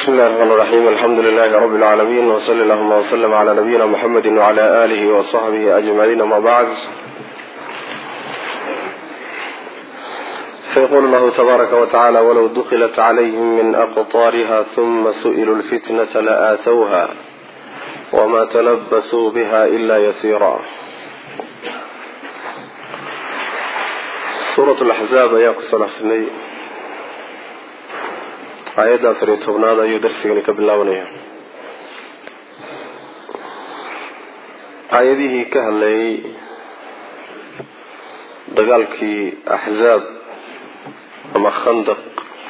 بسم الله الرحمن الرحيم الحمد لله رب العالمين وصلى اللهم وسلم على نبينا محمد وعلى آله وصحبه أجمعين ما بعد فيقول الله تبارك وتعالى ولو دخلت عليهم من أقطارها ثم سئلوا الفتنة لآتوها وما تلبثوا بها إلا يسيرا سورة الأحزاب ayaa kusoo dhexsnay aayadda afar iyo tobnaad ayuu darsigani ka bilaabanaya aayadihii ka hadlayay dagaalkii axzaab ama khandaq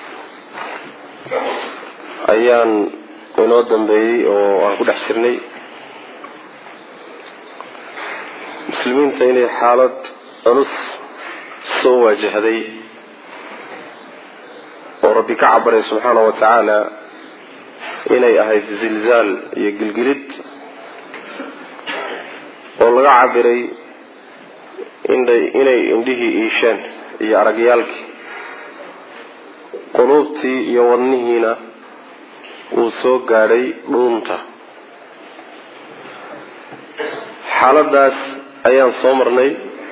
ayaan inoo dambeeyey oo aan ku dhex jirnay muslimiinta inay xaalad culus soo waajahday oo rabbi ka cabaray subxaana wa tacaala inay ahayd zilzaal iyo gilgilid oo laga cabiray inay indhihii iisheen iyo aragyaalkii quluubtii iyo wadnihiina uu soo gaadhay dhuunta xaaladaas ayaan soo marnay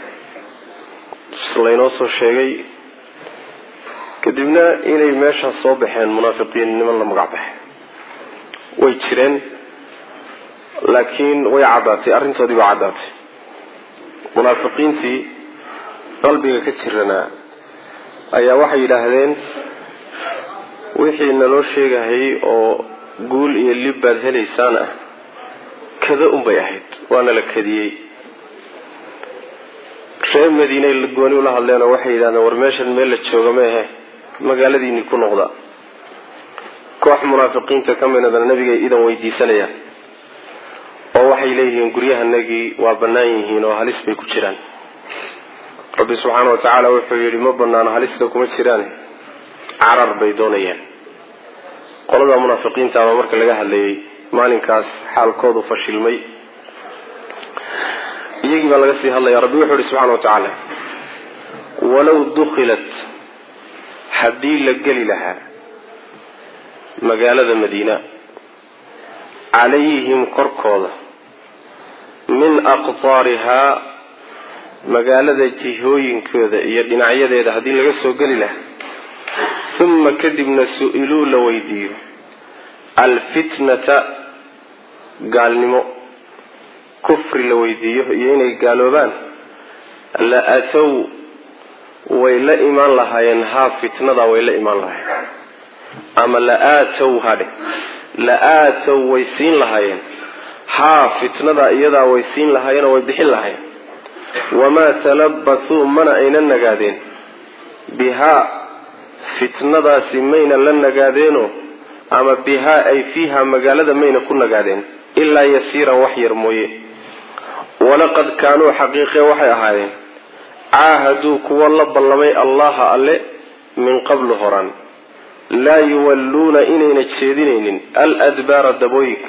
laynoo soo sheegay kadibna inay meeshaas soo baxeen munaafiqiin niman la magac baxay way jireen laakiin way caddaatay arrintoodii baa caddaatay munaafiqiintii qalbiga ka jiranaa ayaa waxay yidhaahdeen wixii naloo sheegahayay oo guul iyo lib baad helaysaan ah kada unbay ahayd waana la kadiyey reer madiinay gooni ula hadleenoo waxay yidhahdeen war meeshan meel la jooga meehe magaaladiini ku noqda koox munaafiqiinta ka midadana nabigay idan weydiisanayaan oo waxay leeyihiin guryahanagii waa bannaan yihiin oo halis bay ku jiraan rabbi subxaana wa tacaala wuxuu yidhi ma banaano halista kuma jiraan carar bay doonayaan qolada munaafiqiinta ama marka laga hadlayay maalinkaas xaalkoodu fashilmay iyagii baa laga sii hadlaya rabbi wuxuu yihi subxana wa tacaala walow dukhilat haddii la geli lahaa magaalada madiina calayhim korkooda min aqtaarihaa magaalada jihooyinkooda iyo dhinacyadeeda haddii laga soo geli lahaa uma kadibna su-iluu la weydiiyo alfitnata gaalnimo kufri la weydiiyo iyo inay gaaloobaan la atow way la imaan lahaayeen haa fitnadaa way la imaan lahaayeen ama la-aatow hadhe la-aatow way siin lahaayeen haa fitnadaa iyadaa way siin lahaayeen oo way bixin lahaayeen wamaa talabathuu mana ayna nagaadeen bihaa fitnadaasi mayna la nagaadeenoo ama bihaa ay fiiha magaalada mayna ku nagaadeen ilaa yasiiran wax yar mooye walaqad kaanuu xaqiiqe waxay ahaadeen caahaduu kuwa la ballamay allaha alle min qablu horaan laa yuwalluuna inayna jeedinaynin aladbaara dabooyinka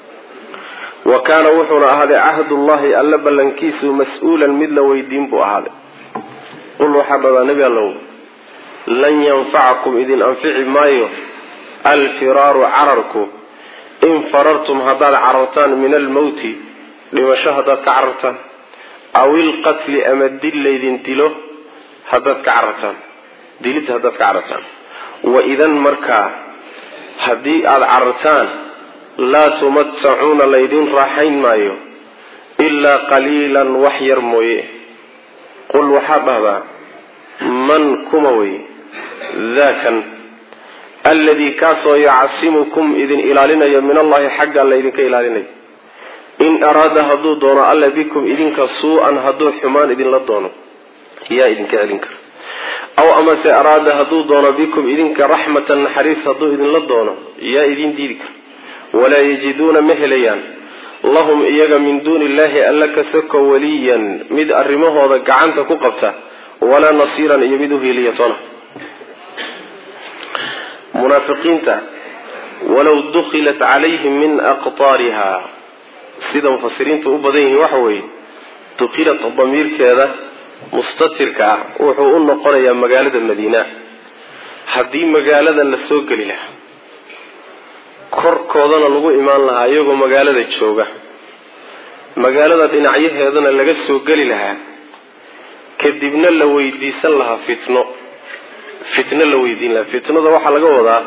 wa kaana wuxuuna ahaaday cahdullahi alle ballankiisu mas-uulan mid la weydiin buu ahaaday qul waxaa dhadaa nebi allow lan yanfacakum idin anfici maayo alfiraaru cararku in farartum haddaad carartaan min almowti dhimasho haddaad ka carartaan aw ilqatli ama dil laydin dilo haddaad ka carartaan dilid haddaad ka carartaan wa idan markaa haddii aada carartaan laa tumatacuuna laydin raaxayn maayo ilaa qaliilan wax yar mooye qul waxaad dhahdaa man kuma wey daakan alladii kaasoo yacsimukum idin ilaalinayo min allahi xagga laydinka ilaalinayo in araada hadduu doono alla bikum idinka suu-an hadduu xumaan idinla doono yaa idinka celin kara aw amase araada hadduu doono bikum idinka raxmatan naxariis hadduu idinla doono yaa idin diidi kara walaa yajiduuna ma helayaan lahum iyaga min duuni illaahi alla kasako waliyan mid arrimahooda gacanta ku qabta walaa nasiiran iyo mid uhiiliya toona munaafiqiinta walow dukhilat calayhim min aqtaariha sida mufasiriintu u badan yihiin waxa weeye dukilat damiirkeeda mustatirka ah wuxuu u noqonayaa magaalada madiina haddii magaalada la soo geli lahaa korkoodana lagu imaan lahaa iyagoo magaalada jooga magaalada dhinacyaheedana laga soo geli lahaa kadibna la weydiisan lahaa fitno fitno la weydiin lahaa fitnada waxaa laga wadaa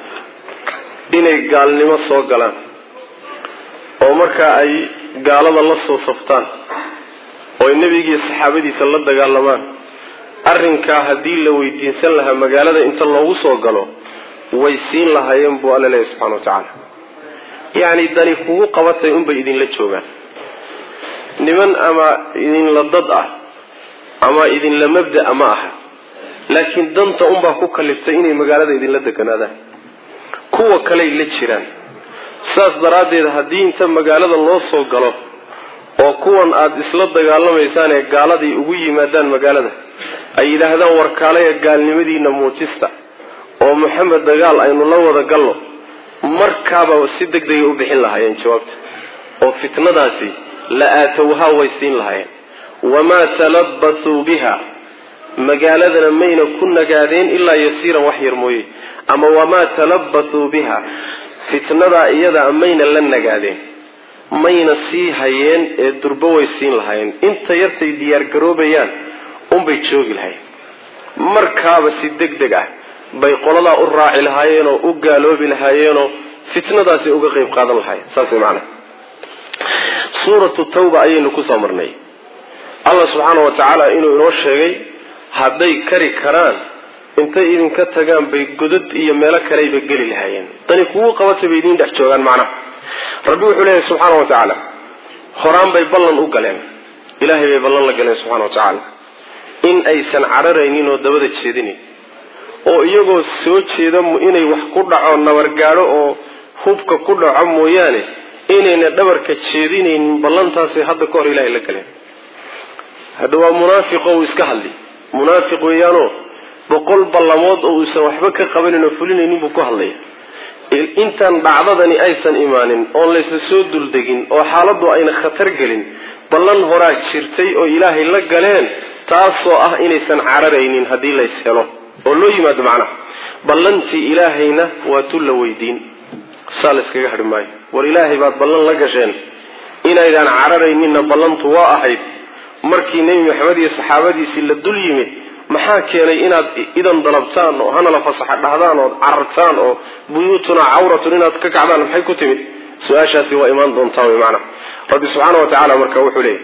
inay gaalnimo soo galaan oo markaa ay gaalada la soo saftaan oo ay nebigiiyo saxaabadiisa la dagaalamaan arrinkaa haddii la weydiinsan lahaa magaalada inta loogu soo galo way siin lahaayeen buu alla leeyahy subxana wa tacaala yacni dani kugu qabatay unbay idinla joogaan niman ama idinla dad ah ama idinla mabda'a ma aha laakiin danta unbaa ku kaliftay inay magaalada idinla deganaadaan kuwa kaley la jiraan saas daraaddeed haddii inta magaalada loo soo galo oo kuwan aada isla dagaalamaysaan ee gaaladii ugu yimaadaan magaalada ay yidhaahdaan warkaalaya gaalnimadiina muujista oo maxamed dagaal aynu la wada galno markaaba si deg degay u bixin lahaayeen jawaabta oo fitnadaasi la aatowhaa way siin lahaayeen wamaa talabasuu biha magaaladana mayna ku nagaadeen ilaa yasiiran wax yar mooye ama wamaa talabasuu biha fitnadaa iyadaa mayna la nagaadeen mayna sii hayeen ee durbo way siin lahaayeen inta yartay diyaargaroobayaan unbay joogi lahayen markaaba si deg deg ah bay qoladaa u raaci lahaayeenoo u gaaloobi lahaayeenoo fitnadaasi uga qayb qaadan lahaayeen saas way macanaha suuratu tawba ayaynu kusoo marnay allah subxaana wa tacaala inuu inoo sheegay hadday kari karaan intay idinka tagaan bay godad iyo meelo kaleyba geli lahaayeen dani kugu qabatay bay idiin dhex joogaan macnaha rabbi wuxuu leeyahay subxaana wa tacaala horaan bay ballan u galeen ilaahay bay ballan la galeen subxana wa tacaala in aysan cararaynin oo dabada jeedinayn oo iyagoo soo jeeda inay wax ku dhaco nabargaadho oo hubka ku dhaco mooyaane inayna dhabarka jeedinaynin ballantaasay hadda ka hor ilaahay la galeen hadda waa munaafiqo uu iska hadli munaafiq weeyaanoo boqol ballamood oo uusan waxba ka qabanin oo fulinaynin buu ku hadlaya intaan dhacdadani aysan imaanin oon laysa soo duldegin oo xaaladdu ayna khatar gelin ballan horaa jirtay oo ilaahay la galeen taasoo ah inaysan cararaynin haddii lays helo oo loo yimaado macnaha ballantii ilaahayna waa tu la weydiin saa la yskaga hadhi maayo war ilaahay baad ballan la gasheen inaydaan cararayninna ballantu waa ahayd markii nebi maxamed iyo saxaabadiisii la dul yimid maxaa keenay inaad idan dalabtaan oo hanala fasaxa dhahdaan ood carartaan oo buyuutunaa cawratun inaad ka kacdaan maxay ku timid su-aashaasi waa imaan doontaa wy maanaa rabbi subxaana wa tacaala marka wuxuu leeyay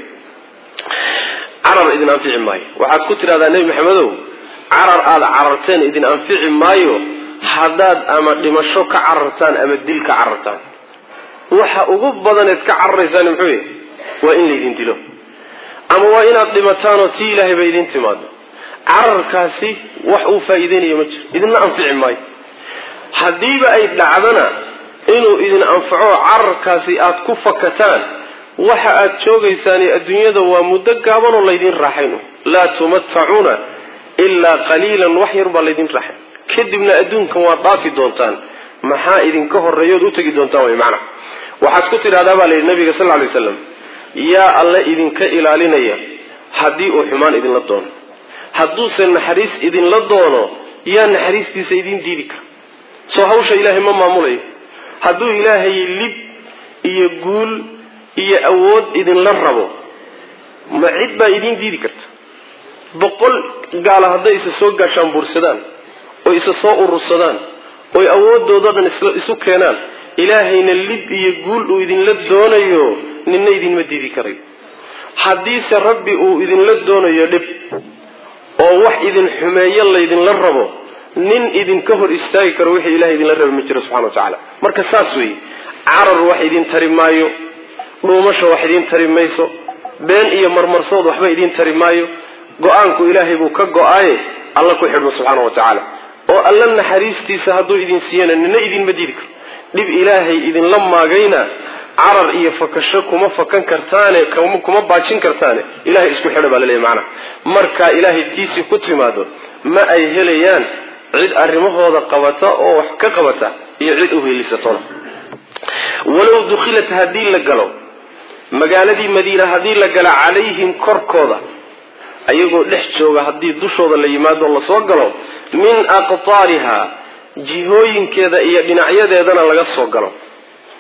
carar idin anfici maayo waxaad ku tidhahdaa nebi maxamedow carar aada cararteen idin anfici maayo haddaad ama dhimasho ka carartaan ama dil ka carartaan waxa ugu badaneed ka cararaysaan muxuu yahy waa in laydin dilo ama waa inaad dhimataanoo tii ilaahay ba idin timaado cararkaasi wax uu faa'iideynayo ma jiro idinna anfici maayo haddiiba ay dhacdana inuu idin anfaco cararkaasi aad ku fakataan waxa aad joogaysaani adduunyada waa muddo gaabanoo laydin raaxayn laa tumatacuuna ilaa qaliilan wax yar baa laydin raaxay kadibna adduunkan waad dhaafi doontaan maxaa idinka horeeyood u tegi doontaan way macna waxaad ku tidhahdaa baa layidhi nabiga sal lay slam yaa alle idinka ilaalinaya haddii uu xumaan idinla doono hadduuse naxariis idinla doono yaa naxariistiisa idin diidi kara soo hawsha ilaahay ma maamulayo hadduu ilaahay lib iyo guul iyo awood idinla rabo ma cid baa idin diidi karta boqol gaala hadday isa soo gaashaan buursadaan oo isa soo urursadaan oy awoodooda dhan isu keenaan ilaahayna lib iyo guul uu idinla doonayo ninna idinma diidi karayo haddiise rabbi uu idinla doonayo dhib oo wax idin xumeeyo laydinla rabo nin idinka hor istaagi karo wixii ilahay idinla raba ma jiro subxana wa tacaala marka saas weeye carar wax idin tari maayo dhuumasha wax idin tari mayso been iyo marmarsood waxba idin tari maayo go-aanku ilaahay buu ka go-aaye alla ku xidhmo subxaana wa tacaala oo alla naxariistiisa hadduu idin siiyana nina idinma diidi karo dhib ilaahay idinla maagayna carar iyo fakasho kuma fakan kartaane kuma baajin kartaane ilahay isku xidha baa laleeyahy macnaha markaa ilaahay tiisii ku timaado ma ay helayaan cid arrimahooda qabata oo wax ka qabata iyo cid uheelisatona walow dukhilat haddii la galo magaaladii madiina haddii la galo calayhim korkooda ayagoo dhex jooga haddii dushooda la yimaado lasoo galo min aqtaariha jihooyinkeeda iyo dhinacyadeedana laga soo galo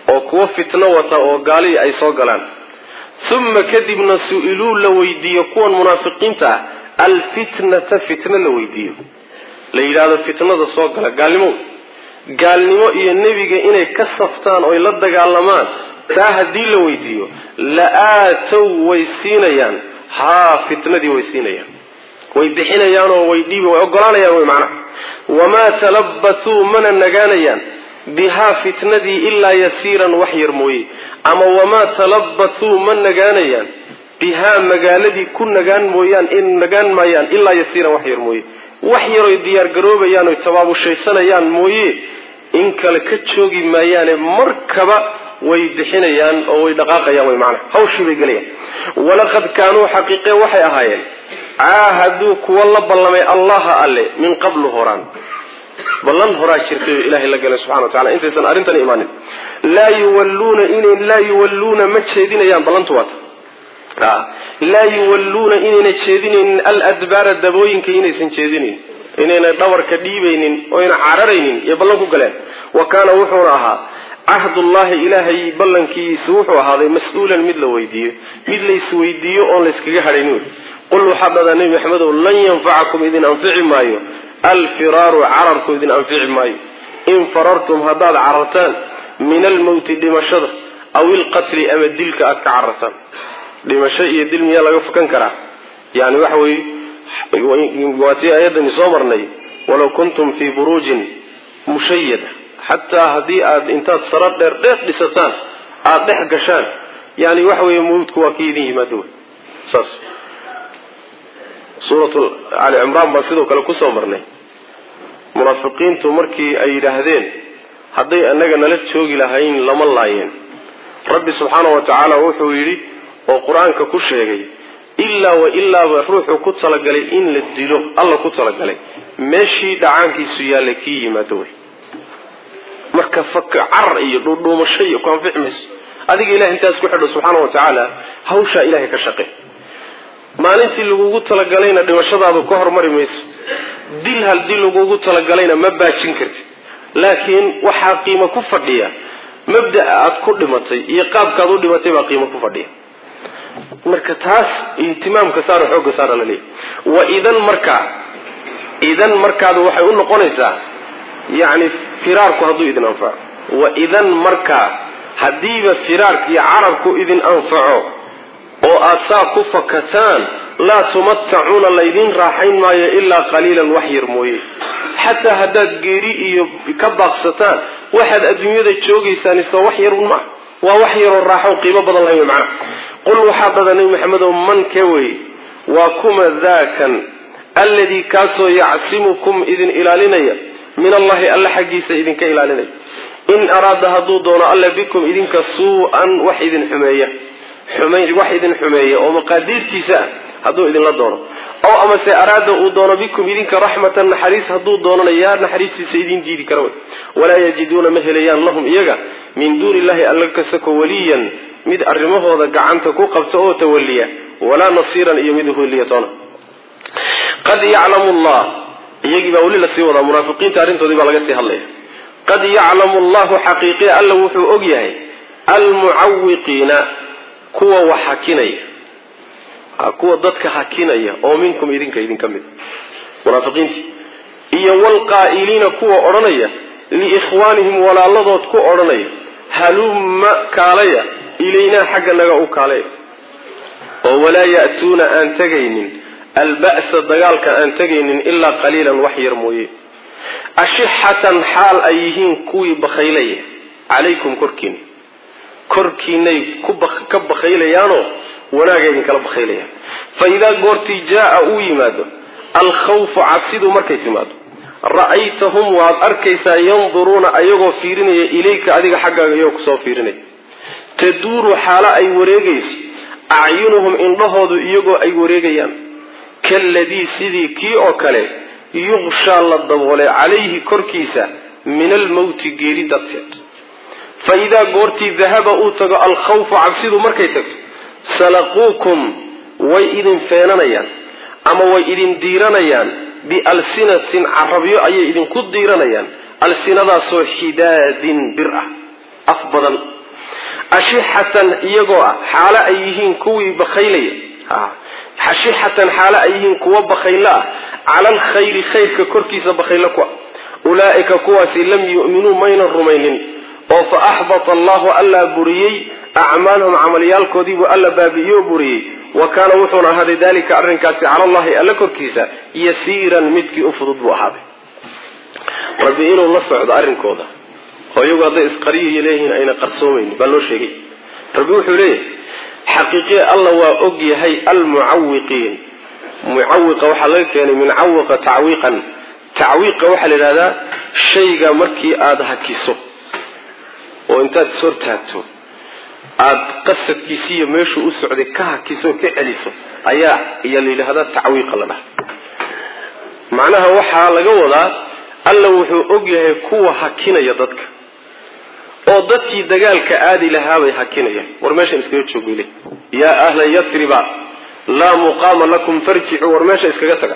oo kuwo fitno wata oo gaalihii ay soo galaan uma kadibna su-iluu la weydiiyo kuwan munaafiqiinta ah alfitnata fitno la weydiiyo la yidhaahdo fitnada soo gala gaalnimo gaalnimo iyo nebiga inay ka saftaan oy la dagaalamaan taa haddii la weydiiyo la aatow way siinayaan haa fitnadii way siinayaan way bixinayaanoo way dhiibi way ogolaanayaan way macnaha wamaa talabasuu mana nagaanayaan bihaa fitnadii ilaa yasiiran wax yar mooye ama wamaa talabasuu ma nagaanayaan bihaa magaaladii ku nagaan mooyaan in nagaan maayaan ilaa yasiiran wax yar mooye wax yaroy diyaargaroobayaan oy tabaabushaysanayaan mooye in kale ka joogi maayaane markaba way bixinayaan oo way dhaqaaqayaan way macnaha hawshii bay gelayaan walaqad kaanuu xaqiiqe waxay ahaayeen caahaduu kuwa la ballamay allaha alle min qablu horaan ballan horaa jirtay oo ilaahay la galay subxana wa tacala intaysan arrintan imaanin laa yuwalluuna inay laa yuwalluuna ma jeedinayaan ballantu waata laa yuwalluuna inayna jeedinaynin aladbaara dabooyinka inaysan jeedinaynin inayna dhabarka dhiibaynin oyna cararaynin iyo ballan ku galeen wa kaana wuxuuna ahaa cahdullahi ilaahay ballankiisu wuxuu ahaaday mas-uulan mid la weydiiyo mid laysweydiiyo oon layskaga hadhayn wey qul waxaad dhadaa nebi maxamedow lan yanfacakum idin anfici maayo alfiraaru cararku idin anfici maayo in farartum haddaad carartaan min almowti dhimashada aw ilqatli ama dilka aad ka carartaan dhimasho iyo dil miyaa laga fukan karaa yani waxa weye waatii ayadani soo marnay walaw kuntum fii buruujin mushayada xataa haddii aad intaad saro dheer dheer dhisataan aada dhex gashaan yani waxa weeye mawdku waa kii idin yimaado wey saas suuratu cali cimraan baan sidoo kale kusoo marnay munaafiqiintu markii ay yidhaahdeen hadday annaga nala joogi lahayn lama laayeen rabbi subxaana wa tacaala wuxuu yidhi oo qur-aanka ku sheegay ilaa wa ilaaba ruuxuu ku talagalay in la dilo alla ku talagalay meeshii dhacaankiisu yaalla kii yimaado wey marka faka carar iyo dhuudhuumasho iyo ku anfici mayso adiga ilahay intaas ku xidho subxaana wa tacaala hawshaa ilahay ka shaqe maalintii lagugu talagalayna dhimashadaadu ka hormari mayso dil haddii lagugu talagalayna ma baajin kartid laakiin waxaa qiimo ku fadhiya mabda'a aad ku dhimatay iyo qaabkaad u dhimatay baa qiimo ku fadhiya marka taas ihtimaamka saaro xoogga saara la leeyahy wa idan markaa idan markaadu waxay u noqonaysaa yacni firaarku hadduu idin anfaco wa idan markaa haddiiba firaarka iyo carabku idin anfaco oo aad saa ku fakataan laa tumatacuuna laydin raaxayn maayo ilaa qaliilan wax yar mooye xataa haddaad geeri iyo ka baaqsataan waxaad adduunyada joogaysaan isoo wax yarun maa waa wax yaroo raaxo qiimo badan lahayn wey macnaha qul waxaa dhada nebi maxamedow man ka wey waa kuma daakan alladii kaasoo yacsimukum idin ilaalinaya min allahi alla xaggiisa idinka ilaalinaya in araada hadduu doono alla bikum idinka suu-an wax idin xumeeya wax idin xumeeya oo maqaadiirtiisa ah hadduu idinla doono ow amase araada uu doono bikum idinka raxmatan naxariis hadduu doonana yaa naxariistiisa idin diidi kara wey walaa yajiduuna ma helayaan lahum iyaga min duuni illahi alla kasako waliyan mid arrimahooda gacanta ku qabta oo tawaliya walaa nasiiran iyo mid uheliya toona qad yaclamu llah iyagii baa weli lasii wadaa munaafiqiinta arrintoodii baa laga sii hadlaya qad yaclamu llahu xaqiiqiya alla wuxuu og yahay almucawiqiina kuwa wax hakinaya kuwa dadka hakinaya oo minkum idinka idinka mid munaafiqiintii iyo wlqaa'iliina kuwa odhanaya liikhwaanihim walaaladood ku odhanaya halumma kaalaya ilaynaa xagga naga u kaalaya oo walaa ya'tuuna aan tegaynin alba'sa dagaalka aan tegaynin ilaa qaliilan wax yar mooye ashixatan xaal ay yihiin kuwii bakhaylaya calaykum korkiina korkiinay ka bakhaylayaanoo wanaaga idinkala bakhaylayaan fa idaa goortii jaaa uu yimaado alkhawfu cabsidu markay timaado ra'aytahum waad arkaysaa yanduruuna ayagoo fiirinaya ilayka adiga xaggaaga iyagoo kusoo fiirinaya taduuru xaalo ay wareegayso acyunuhum indhahoodu iyagoo ay wareegayaan kaaladii sidii kii oo kale yuqshaa la daboolay calayhi korkiisa min almowti geeri darteed fa idaa goortii dahaba uu tago alkhawfu cabsidu markay tagto salaquukum way idin feenanayaan ama way idin diiranayaan bialsinatin carabyo ayay idinku diiranayaan alsinadaasoo xidaadin bir ah af badan ashixatan iyagoo ah xaalo ay yihiin kuwii bakhaylaya ashixatan xaalo ay yihiin kuwa bakhaylo ah cala alkhayri khayrka korkiisa bakhaylo ku ah ulaa'ika kuwaasi lam yu'minuu maynan rumaynin oo fa axbata allahu allaa buriyey acmaalahum camalyaalkoodiibuu alla baabi'iyo buriyey wa kaana wuxuuna ahaaday dalika arrinkaasi cala allahi alla korkiisa yasiiran midkii u fudud buu ahaaday rabbi inuu la socdo arrinkooda oo iyagu hadday isqariyiyo leeyihiin ayna qarsoomayn baa loo sheegay rabbi wuxuu leeyahay xaqiiqiye alla waa og yahay almucawiqiin mucawiqa waxaa laga keenay min cawiqa tacwiiqan tacwiiqa waxaa la yidhahdaa shayga markii aada hakiso oo intaad is hortaagto aada qasadkiisiiyo meeshuu u socday ka hakiso ka celiso ayaa ayaa la yidhahdaa tacwiiqa la dhaha macnaha waxaa laga wadaa alla wuxuu og yahay kuwa hakinaya dadka oo dadkii dagaalka aadi lahaabay hakinayaan war meeshan iskaga joogile yaa ahla yatriba laa muqaama lakum farjicuu war meesha iskaga taga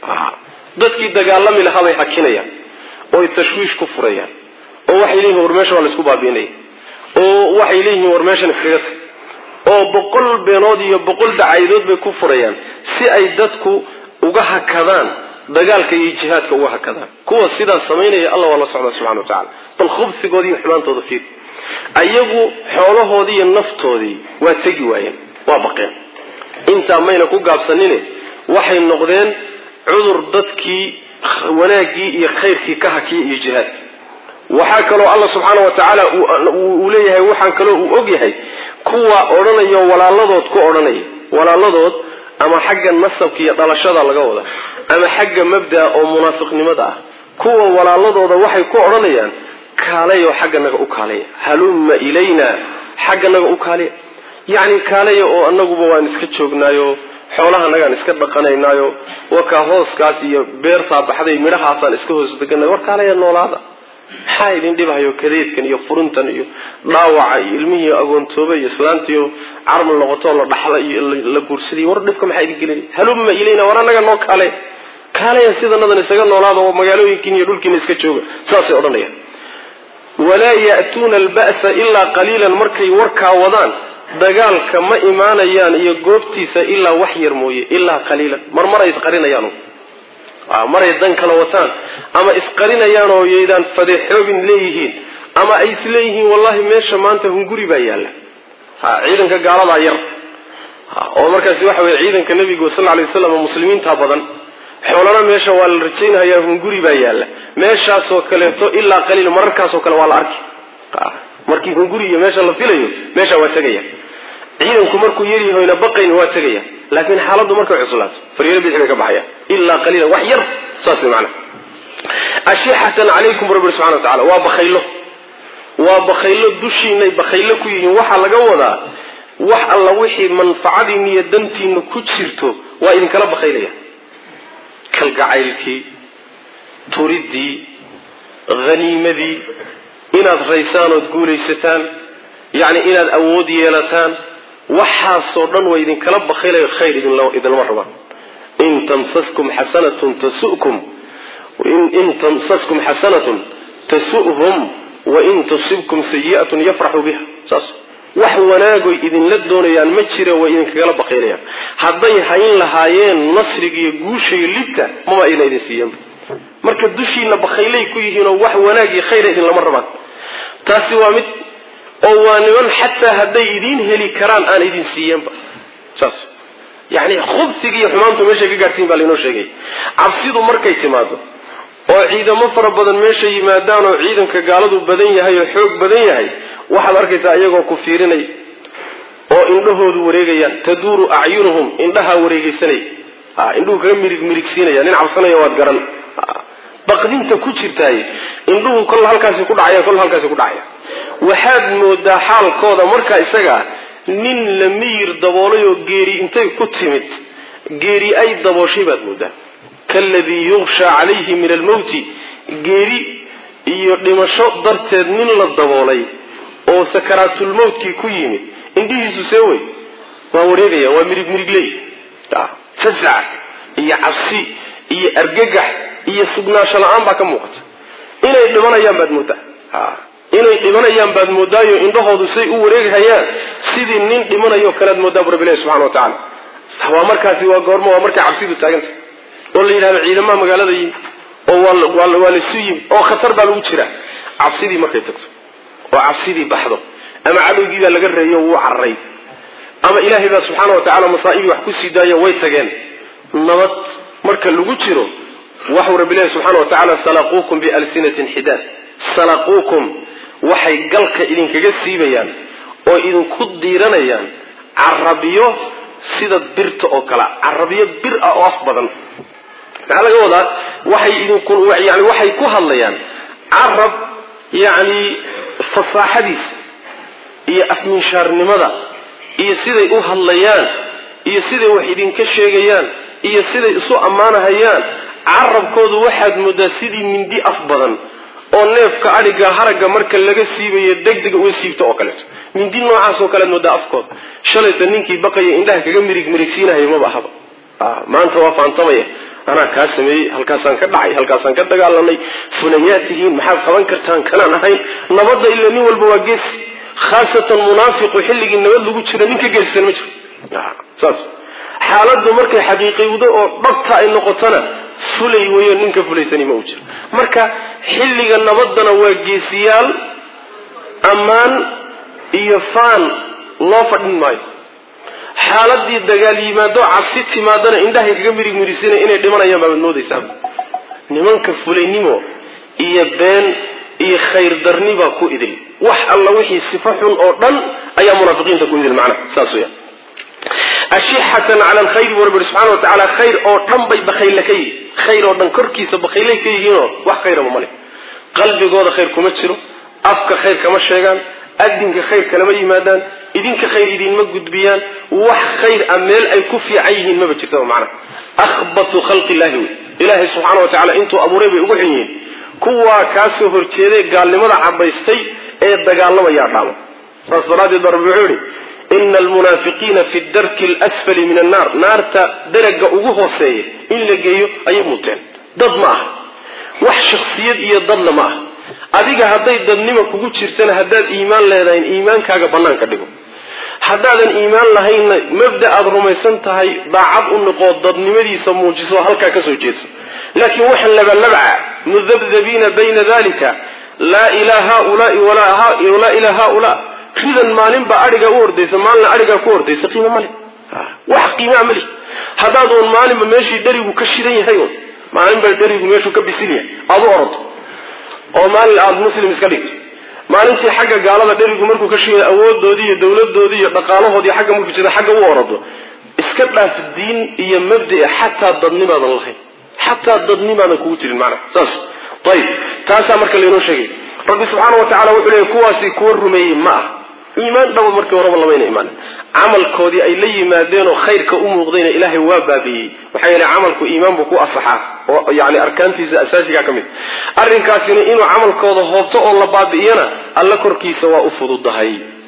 dadkii dagaalami lahaabay hakinayaan ooy tashwiish ku furayaan oo waxay leeyihin war meesha waa laisku baabiinaya oo waxay leeyihiin war meeshan iskaga tag oo boqol beenood iyo boqol dacaydood bay ku furayaan si ay dadku uga hakadaan dagaalka iyo jihaadka uga hakadaan kuwa sidaas samaynaya alla waa la socdaa subxana wa tacala bal khubsigoodii iyo xumaantooda fiir ayagu xoolahoodii iyo naftoodii waa tegi waayeen waa baqeen intaa mayna ku gaabsanine waxay noqdeen cudur dadkii wanaaggii iyo khayrkii ka hakiya iyo jihaadka waxaa kaloo alla subxaana wa tacaala uu leeyahay waxaan kaloo uu og yahay kuwa odhanayo walaaladood ku odhanaya walaaladood ama xagga nasabka iyo dhalashada laga wada ama xagga mabdaa oo munaafiqnimada ah kuwa walaaladooda waxay ku odhanayaan kaalayo xagganaga u kaalaya halumma ilayna xagganaga u kaalaya yacni kaalaya oo anaguba waan iska joognaayo xoolahanagaan iska dhaqanaynaayo wakaa hooskaas iyo beertaa baxday midhahaasaan iska hoos deganay war kaalaya noolaada maxaa idin dhibahayo kadeedkan iyo furuntan iyo dhaawaca iyo ilmihii agoontooba iyo islaantiiyo carmal noqotoo la dhaxla iyo la guursaday war dhibka maxaa idin gelin halumma ilayna war anaga noo kaale kaalaya sidanadan isaga noolaada oo magaalooyinkiin iyo dhulkiina iska jooga saasay odhanayaan walaa ya'tuuna alba'sa ilaa qaliilan markay warkaa wadaan dagaalka ma imaanayaan iyo goobtiisa ilaa wax yar mooye ilaa qaliilan mar maray isqarinayaan maray dan kala wataan ama isqarinayaan oo yaydaan fadeexoobin leeyihiin ama ay isleeyihiin wallahi meesha maanta hunguri baa yaalla ha ciidanka gaaladaa yar oo markaasi waxa weye ciidanka nabiga sal lay waslam muslimiinta badan xoolana meesha waa la rajaynhayaa hunguri baa yaalla meeshaasoo kaleeto ilaa qaliil mararkaasoo kale waa la arki markii hunguri iyo meesha la filayo meesha waa tegaya ciidanku markuu yaryahoyna baqayn waa tegaya laakiin xaaladdu markay cuslaato faryaro bidix bay ka baxayaan ilaa qaliilan wax yar saas macana ashixatan calaykum rabbi subxana wa tacala waa bakhaylo waa bakhaylo dushiinay bakhaylo ku yihiin waxaa laga wadaa wax alla wixii manfacadiina iyo dantiina ku jirto waa idinkala bakhaylaya kalgacaylkii turidii haniimadii inaad raysaan ood guulaysataan yacni inaad awood yeelataan waxaasoo dhan waa idinkala bakaylayo khayr idinlama rabaan in tamsaskum xasanatun tasukum in tamsaskum xasanatun tasu'hum wain tusibkum sayi'atun yafraxuu biha saas wax wanaagoy idinla doonayaan ma jira way idinkagala bakaylayaan hadday hayn lahaayeen nasriga iyo guusha iyo libta mama ayna idin siiyanba marka dushiina bakhaylay ku yihiinoo wax wanaag iyo khayra idinlama rabaan taasi waa mid oo waa niman xataa hadday idiin heli karaan aan idin siiyanba saas yani khubsiga iyo xumaantu meeshay ka gaadhsiin baa lainoo sheegay cabsidu markay timaado oo ciidamo fara badan meesha yimaadaan oo ciidanka gaaladu badan yahay oo xoog badan yahay waxaad arkaysaa iyagoo ku fiirinay oo indhahoodu wareegayaan taduuru acyunuhum indhahaa wareegeysanaya indhuhu kaga mirig mirigsiinaya nin cabsanaya waad garan baqdinta ku jirtaay indhuhu kol halkaasi ku dhacaya kol halkaasi ku dhacaya waxaad moodaa xaalkooda markaa isaga nin la miyir daboolay oo geeri intay ku timid geeri ay dabooshay baad moodaa kaaladii yukshaa calayhi min almowti geeri iyo dhimasho darteed nin la daboolay oo sakaraatulmowtkii ku yimid indhihiisu see wey waa wareegaya waa mirig mirigley fasac iyo cabsi iyo argagax iyo sugnaansho la-aan baa ka muuqata inay dhimanayaan baad moodaa inay dhimanayaan baad moodaayo indhahoodu say u wareeghayaan sidii nin dhimanayo kalead moodaa bu rabbi ilahi subxana wa tacaala waa markaasi waa goormo waa markay cabsidu taaganta oo la yidhahdo ciidamaha magaalada yimi oo waa laisu yimi oo khatar baa lagu jiraa cabsidii markay tagto oo cabsidii baxdo ama cadowgii baa laga reeyo wuu cararay ama ilaahay baa subxaana wa tacala masaa'ibii wax ku sii daayo way tageen nabad marka lagu jiro waxuu rabbi ilahi subxana wa tacala salaquukum bialsinatin xidaad salaquukum waxay galka idinkaga siibayaan oo idinku diiranayaan carabiyo sida birta oo kale carabiyo bir ah oo af badan maxaa laga wadaa waxay idinku yani waxay ku hadlayaan carab yacni fasaaxadiisa iyo afminshaarnimada iyo siday u hadlayaan iyo siday wax idinka sheegayaan iyo siday isu ammaanahayaan carabkoodu waxaad moodaa sidii mindi af badan oo neefka adhiga haragga marka laga siibayo degdega uga siibta oo kaleeto mindi noocaasoo kalead moodaa afkooda shalayta ninkii baqaya indhaha kaga mirig mirigsiinahayo maba ahaba maanta waa faantamaya anaa kaa sameeyey halkaasaan ka dhacay halkaasaan ka dagaalanay funayaad tihiin maxaad qaban kartaan kanaan ahayn nabadda ila nin walba waa geesi khaasatan munaafiqu xilligii nabad lagu jiro nin ka geesisan ma jiro saas xaaladdu markay xaqiiqiwdo oo dhabta ay noqotona fulay weyo ninka fulaysani ma u jiro marka xilliga nabaddana waa geesiyaal ammaan iyo faan loo fadhin maayo xaaladii dagaal yimaado cabsi timaadana indhahay kaga mirig mirisina inay dhimanayaan baabaad moodaysaa nimanka fulaynimo iyo been iyo khayr darni baa ku idil wax alla wixii sifo xun oo dhan ayaa munaafiqiinta ku idil macnaha saas weya ashixatan cala alkhayri buu rabbi ihi subxana wa tacaala khayr oo dhan bay bakhayle ka yihiin khayr oo dhan korkiisa bakhaylay ka yihiinoo wax khayraba male qalbigooda khayr kuma jiro afka khayr kama sheegaan adinka khayr kalama yimaadaan idinka khayr idinma gudbiyaan wax khayr a meel ay ku fiican yihiin maba jirtaba macnaha akhbatu khalqi illahi wey ilaahay subxaana wa tacala intuu abuuray bay ugu xun yihiin kuwaa kaasoo horjeeday gaalnimada cabaystay ee dagaalamayaa dhaama saas daraaddeed baa rabbi wuxuu yihi ina almunaafiqiina fi darki alasfali min annaar naarta daraga ugu hooseeya in la geeyo ayay muteen dad ma aha wax shaksiyad iyo dadna ma aha adiga hadday dadnima kugu jirtana haddaad iimaan leedahayn iimaankaaga bannaanka dhigo haddaadan iimaan lahaynna mabda aada rumaysan tahay daacad u noqoo dadnimadiisa muujiso halkaa ka soo jeeso laakiin waxaan labalabca mudabdabiina bayna dalika laa ilaa haulaai walaa ilaa haulaa ridan maalinba adhigaa u ordaysa maalina adhigaa ku ordaysa qiimo male wax qiimaa mali haddaad uun maalinba meeshii dherigu ka shidan yahay un maalinba dherigu meeshuu ka bisin yahay aada u ordo oo maalin aada muslim iska dhigto maalintii xagga gaalada dherigu markuu ka shiday awoodoodii iyo dawladoodii iyo dhaqaalahoodii xagga markuu jira xagga u orado iska dhaaf diin iyo mabdae xataa dadnimaadan lahayn xataa dadnimaadan kugu jirin macnaha saas ayib taasaa marka laynoo sheegay rabbi subxaana wa tacala wuxuu leeyay kuwaasi kuwa rumeeyey ma ah iimaan dhaba markii horeba lamayna imaan camalkoodii ay la yimaadeenoo khayrka u muuqdayna ilaahay waa baabiiyey maxaa yeele camalku iimaan buu ku asaxaa oo yani arkaantiisa asaasigaa ka mid arrinkaasina inuu camalkooda hoobto oo la baabi'iyana alla korkiisa waa u fududahay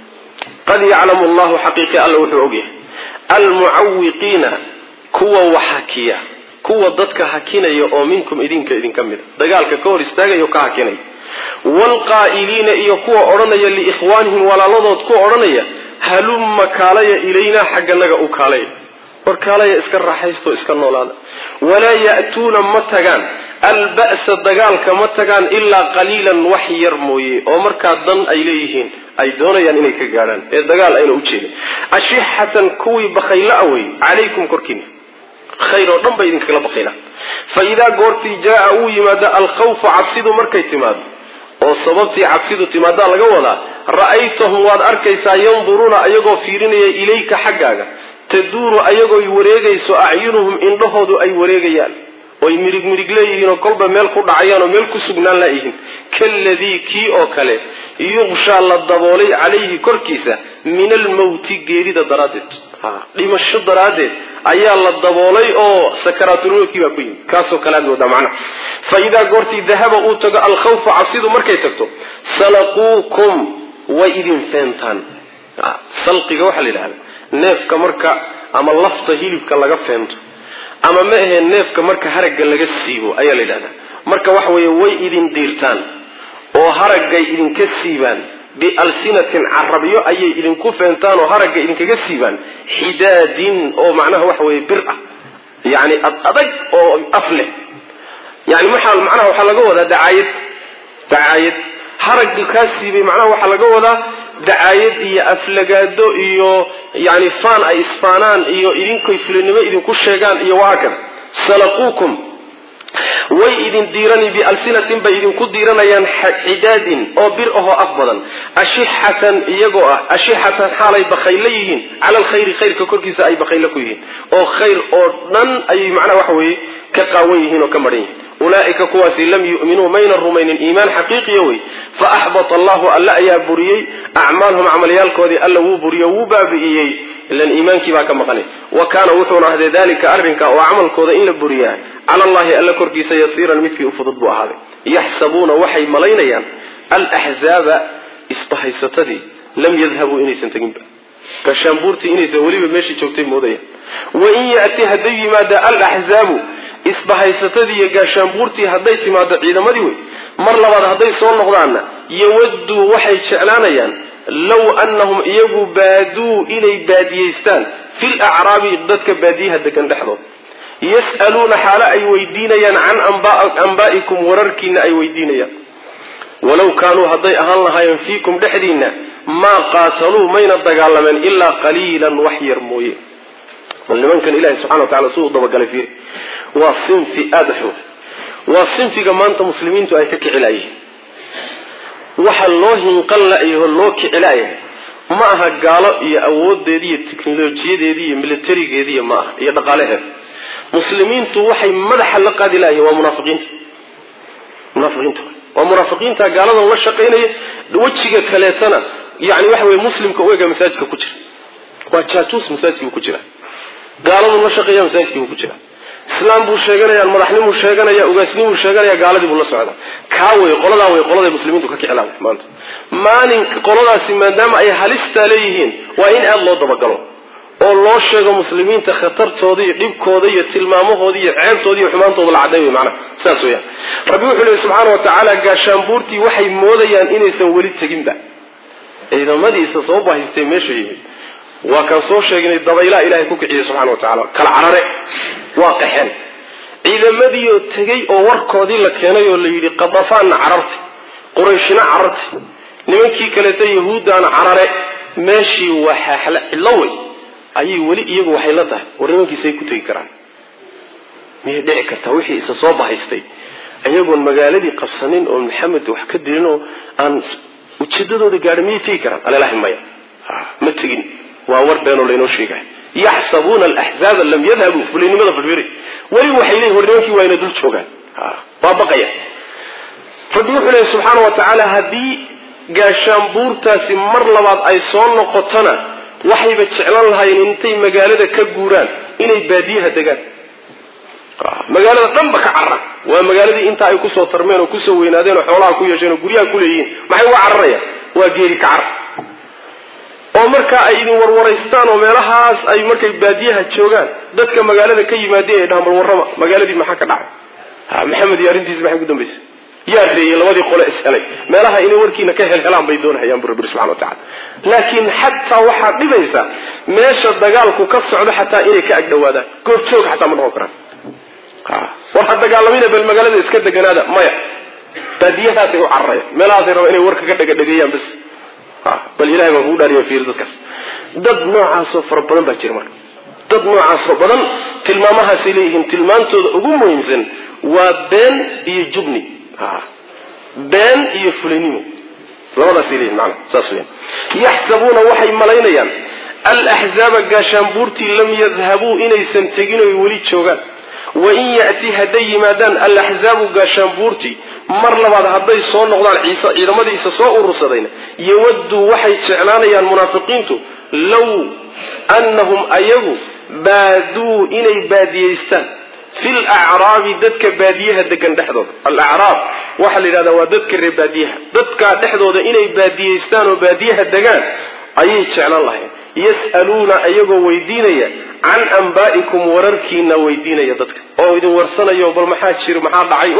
qad yaclamu allahu xaqiiqi alla wuxuu ogyahay almucawiqiina kuwa wax hakiya kuwa dadka hakinaya oo minkum idinka idinka mida dagaalka ka hor istaagaya oo ka hakinaya waalqaa'iliina iyo kuwa odhanaya liikhwaanihim walaaladood ku odhanaya halumma kaalaya ilaynaa xagganaga u kaalaya war kaalaya iska raaxaysto iska noolaada walaa ya'tuuna ma tagaan alba'sa dagaalka ma tagaan ilaa qaliilan wax yar mooye oo markaa dan ay leeyihiin ay doonayaan inay ka gaadhaan ee dagaal ayna u jeedin ashixatan kuwii bakayla awey calaykum korkiina khayr oo dhan bay idinkagala bakaylaan fa idaa goortii jaaa uu yimaado alkhawfu cabsidu markay timaado oo sababtii cabsidu timaadaa laga wadaa ra'aytahum waad arkaysaa yanduruuna ayagoo fiirinaya ilayka xaggaaga taduuru ayagooy wareegayso acyunuhum indhahoodu ay wareegayaan oy mirig mirig leeyihiinoo kolba meel ku dhacayaan oo meel ku sugnaan laayihiin kaaladii kii oo kale yuqshaa la daboolay calayhi korkiisa min almawti geerida daraaddeed dhimasho daraaddeed ayaa la daboolay oo sakaraatulmowtkii baa ku yimid kaasoo kale aad moodaa macnaha fa idaa goortii dahaba uu tago alkhawfu cabsidu markay tagto salaquukum way idin feentaan salqiga waxaa la yidhahda neefka marka ama lafta hilibka laga feento ama ma ahee neefka marka haragga laga siibo ayaa la yidhahdaa marka waxa weeye way idin diirtaan oo haraggay idinka siibaan bialsinatin carabyo ayay idinku feentaan oo haragga idinkaga siibaan xidaadin oo macnaha waxa weeye bir ah yacni ad adag oo af leh yani maxaa macnaha waxaa laga wadaa dacaayad dacaayad haragga kaa siibay macnaha waxaa laga wadaa dacaayad iyo aflagaado iyo yani faan ay isfaanaan iyo idinkoy fulinimo idinku sheegaan iyo wahaakada salaquukum way idin diirani bialsinatin bay idinku diiranayaan xidaadin oo bir ahoo af badan ashixatan iyagoo ah ashixatan xaalay bakaylo yihiin cala alkhayri khayrka korkiisa ay bakaylo ku yihiin oo khayr oo dhan ayay macnaha waxa weeye ka qaawan yihiin oo ka maran yihiin ulaaika kuwaasi lam yu'minuu mayna rumaynin iimaan xaqiiqiya wey fa axbata allahu alla ayaa buriyey acmaalhum camalyaalkoodii alla wuu buriyo wuu baabi'iyey ilan iimaankii baa ka maqanay wa kaana wuxuuna ahday dalika arrinka oo camalkooda in la buriyaa cala allahi alla korkiisa yasiiran midkii u fudud buu ahaaday yaxsabuuna waxay malaynayaan alaxzaaba isbahaysatadii lam yadhabuu inaysan teginba gashaanbuurtii inaysan weliba meeshii joogtay moodayaan wain yati hadday yimaada alaxzaabu isbahaysatadii iyo gaashaanbuurtii hadday timaado ciidamadii wey mar labaad hadday soo noqdaanna yawadduu waxay jeclaanayaan low annahum iyagu baaduu inay baadiyeystaan fil acraabi dadka baadiyaha degan dhexdood yas'aluuna xaalo ay weydiinayaan can ambaa'ikum wararkiina ay weydiinayaan walow kaanuu hadday ahaan lahaayeen fiikum dhexdiinna maa qaataluu mayna dagaalameen ilaa qaliilan wax yar mooye bal nimankan ilahi subxana wa tacala siduu dabagalay fiiri waa sinfi aada xun waa sinfiga maanta muslimiintu ay ka kicilaayihiin waxa loo hinqan la-yaho loo kicilaayahay ma aha gaalo iyo awoodeedi iyo teknolojiyadeedi iyo militarigeediiy ma aha iyo dhaqaalaheeda muslimiintu waxay madaxa la qaadi layihin waa munaafiqiinta munaafiqiinta waa munaafiqiinta gaaladan la shaqaynaya wejiga kaleetana yani waxa weye muslimka u ega masaajidka ku jira waa jaajuus masaajidkiibu ku jira gaaladuu la shaqeeya masaajidkiibu ku jira islaam buu sheeganaya madaxnimuu sheeganaya ugaasnimuu sheeganaya gaaladii buu la socdaa kaa wey qoladaa wey qoladay muslimiintu ka kiclaan maanta maalin qoladaasi maadaama ay halistaa leeyihiin waa in aada loo dabagalo oo loo sheego muslimiinta khatartooda iyo dhibkooda iyo tilmaamahooda iyo ceebtooda iyo xumaantooda la cadday wey macnaha saas weyaan rabbi wuxuu lehi subxaana wa tacaala gaashaanbuurtii waxay moodayaan inaysan weli teginba ciidamadiisa soo bahaystay meesha yimid waa kaan soo sheegnay dabaylaha ilaahay ku kiciyay subxana wa tacala kala carare waa qaxeen ciidamadiioo tegey oo warkoodii la keenay oo la yidhi qadafaanna carartay qurayshina carartay nimankii kaleeta yahuuddaana carare meeshii waa xaaxla cidlo wey ayay weli iyagu waxay la tahay war nimankiisay ku tegi karaan miyay dhici kartaa wixii isa soo bahaystay ayagoon magaaladii qabsanin oo maxamed wax ka dilin oo aan ujeedadooda gaadha miyay tegi karaan alelahi maya ma tegin waa war beenoo laynoo sheegay yaxsabuuna alaxzaaba lam yadhabuu fulinimada firfiri weli waxay leeyihin war nimankii waa ina dul joogaan waa baqaya rabbi wuxuu leeyahy subxaana wa tacaala haddii gaashaanbuurtaasi mar labaad ay soo noqotona waxayba jeclan lahaayeen intay magaalada ka guuraan inay baadiyaha degaan magaalada dhanba ka carra waa magaaladii intaa ay kusoo tarmeen oo kusoo weynaadeen oo xoolaha ku yeesheen oo guryaha ku leeyihiin maxay uga cararayaan waa geeri ka car oo markaa ay idin warwaraystaan oo meelahaas ay markay baadiyaha joogaan dadka magaalada ka yimaadeen ay dhahaan bal warrama magaaladii maxaa ka dhacay ha maxamed iyo arrintiisi maxay ku dambaysay yaa reeyey labadii qole ishelay meelaha inay warkiina ka helhelaan bay doonahayaan bu rabbi subxana wa tacala laakiin xataa waxaa dhibaysa meesha dagaalku ka socdo xataa inay ka agdhawaadaan goobjoog xataa ma noqon karaan war ha dagaalamina bal magaalada iska deganaada maya baadiyahaasay u cararaya meelahaasay rabaa inay warka ka dhegadhegeeyaan bas bal ilahay baan kugu dhaariya fiir dadkaas dad noocaasoo fara badan baa jira marka dad noocaasoo badan tilmaamahaasay leeyihiin tilmaantooda ugu muhiimsan waa been iyo jubni been iyo fulinimo labadaasay leeyihin maana saas weyan yaxsabuuna waxay malaynayaan alaxzaaba gaashaanbuurtii lam yadhabuu inaysan tegin oy weli joogaan wain yati hadday yimaadaan alaxzaabu gaashaanbuurtii mar labaad hadday soo noqdaan ciise ciidamadiisa soo urursadayna yawadduu waxay jeclaanayaan munaafiqiintu low annahum ayagu baaduu inay baadiyeystaan fil acraabi dadka baadiyaha degan dhexdooda alacraab waxaa la yidhahdaa waa dadka reer baadiyaha dadkaa dhexdooda inay baadiyeystaan oo baadiyaha degaan ayay jeclaan lahayn yas'aluuna ayagoo weydiinaya can ambaa'ikum wararkiina weydiinaya dadka oo idin warsanayo bal maxaa jiro maxaa dhacay wax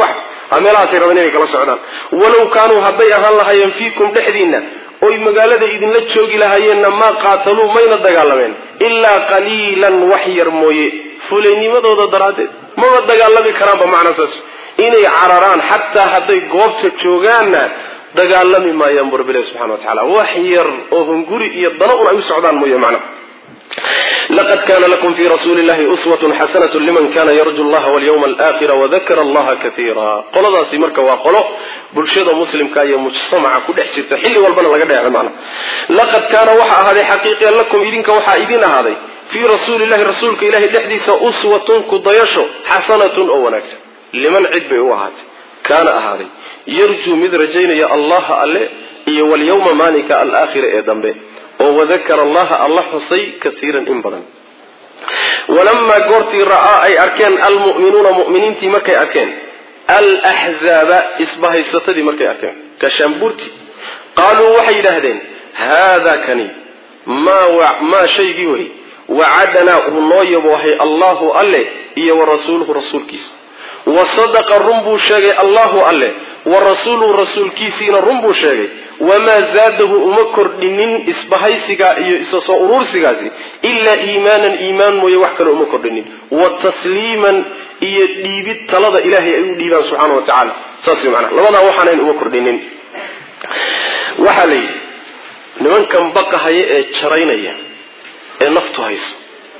meelahaasay rabeen inay kala socdaan walow kaanuu hadday ahaan lahaayeen fiikum dhexdiinna oy magaalada idinla joogi lahaayeenna maa qaataluu mayna dagaalameen ilaa qaliilan wax yar mooye fulaynimadooda daraaddeed maba dagaalami karaanba macnaa saas inay cararaan xataa hadday goobta joogaanna dagaalami maayaan bu rabbilahi subxana wa tacala wax yar oo hunguri iyo dano un ay u socdaan mooye macna laqad kana lakum fi rasuuli llahi uswatun xasanatu liman kana yarju llaha walyawma alaakhira wadakara allaha kaiira qoladaasi marka waa qolo bulshada muslimka iyo mujtamaca ku dhex jirta xilli walbana laga dheeco macna laqad kaana waxa ahaaday xaqiiqiyan lakum idinka waxaa idin ahaaday fii rasuuli llahi rasuulka ilahay dhexdiisa uswatun kudayasho xasanatun oo wanaagsan liman cid bay u ahaatay kaana ahaaday yarjuu mid rajaynaya allaha alle iyo walyawma maalinka alaakhira ee dambe oo wadakara allaha alla xusay kaiiran in badan walamaa goortii ra'aa ay arkeen almu'minuuna mu'miniintii markay arkeen alaxzaaba isbahaysatadii markay arkeen kashaambuurti qaaluu waxay yidhaahdeen haadaa kani maa shaygii wey wacadanaa uu noo yaboohay allahu alle iyo wa rasuuluhu rasuulkiisa wa sadaqa run buu sheegay allahu alle wa rasuuluhu rasuulkiisiina run buu sheegay wamaa zaadahu uma kordhinin isbahaysigaa iyo isa soo uruursigaasi ilaa iimaanan iimaan mooye wax kale uma kordhinin wa tasliiman iyo dhiibid talada ilaahay ay u dhiibaan subxaana wa tacaala saas way macnaa labadaa waxaanayn uma kordhinin waxaa la yidhi nimankan baqahaya ee jaraynaya ee naftu hayso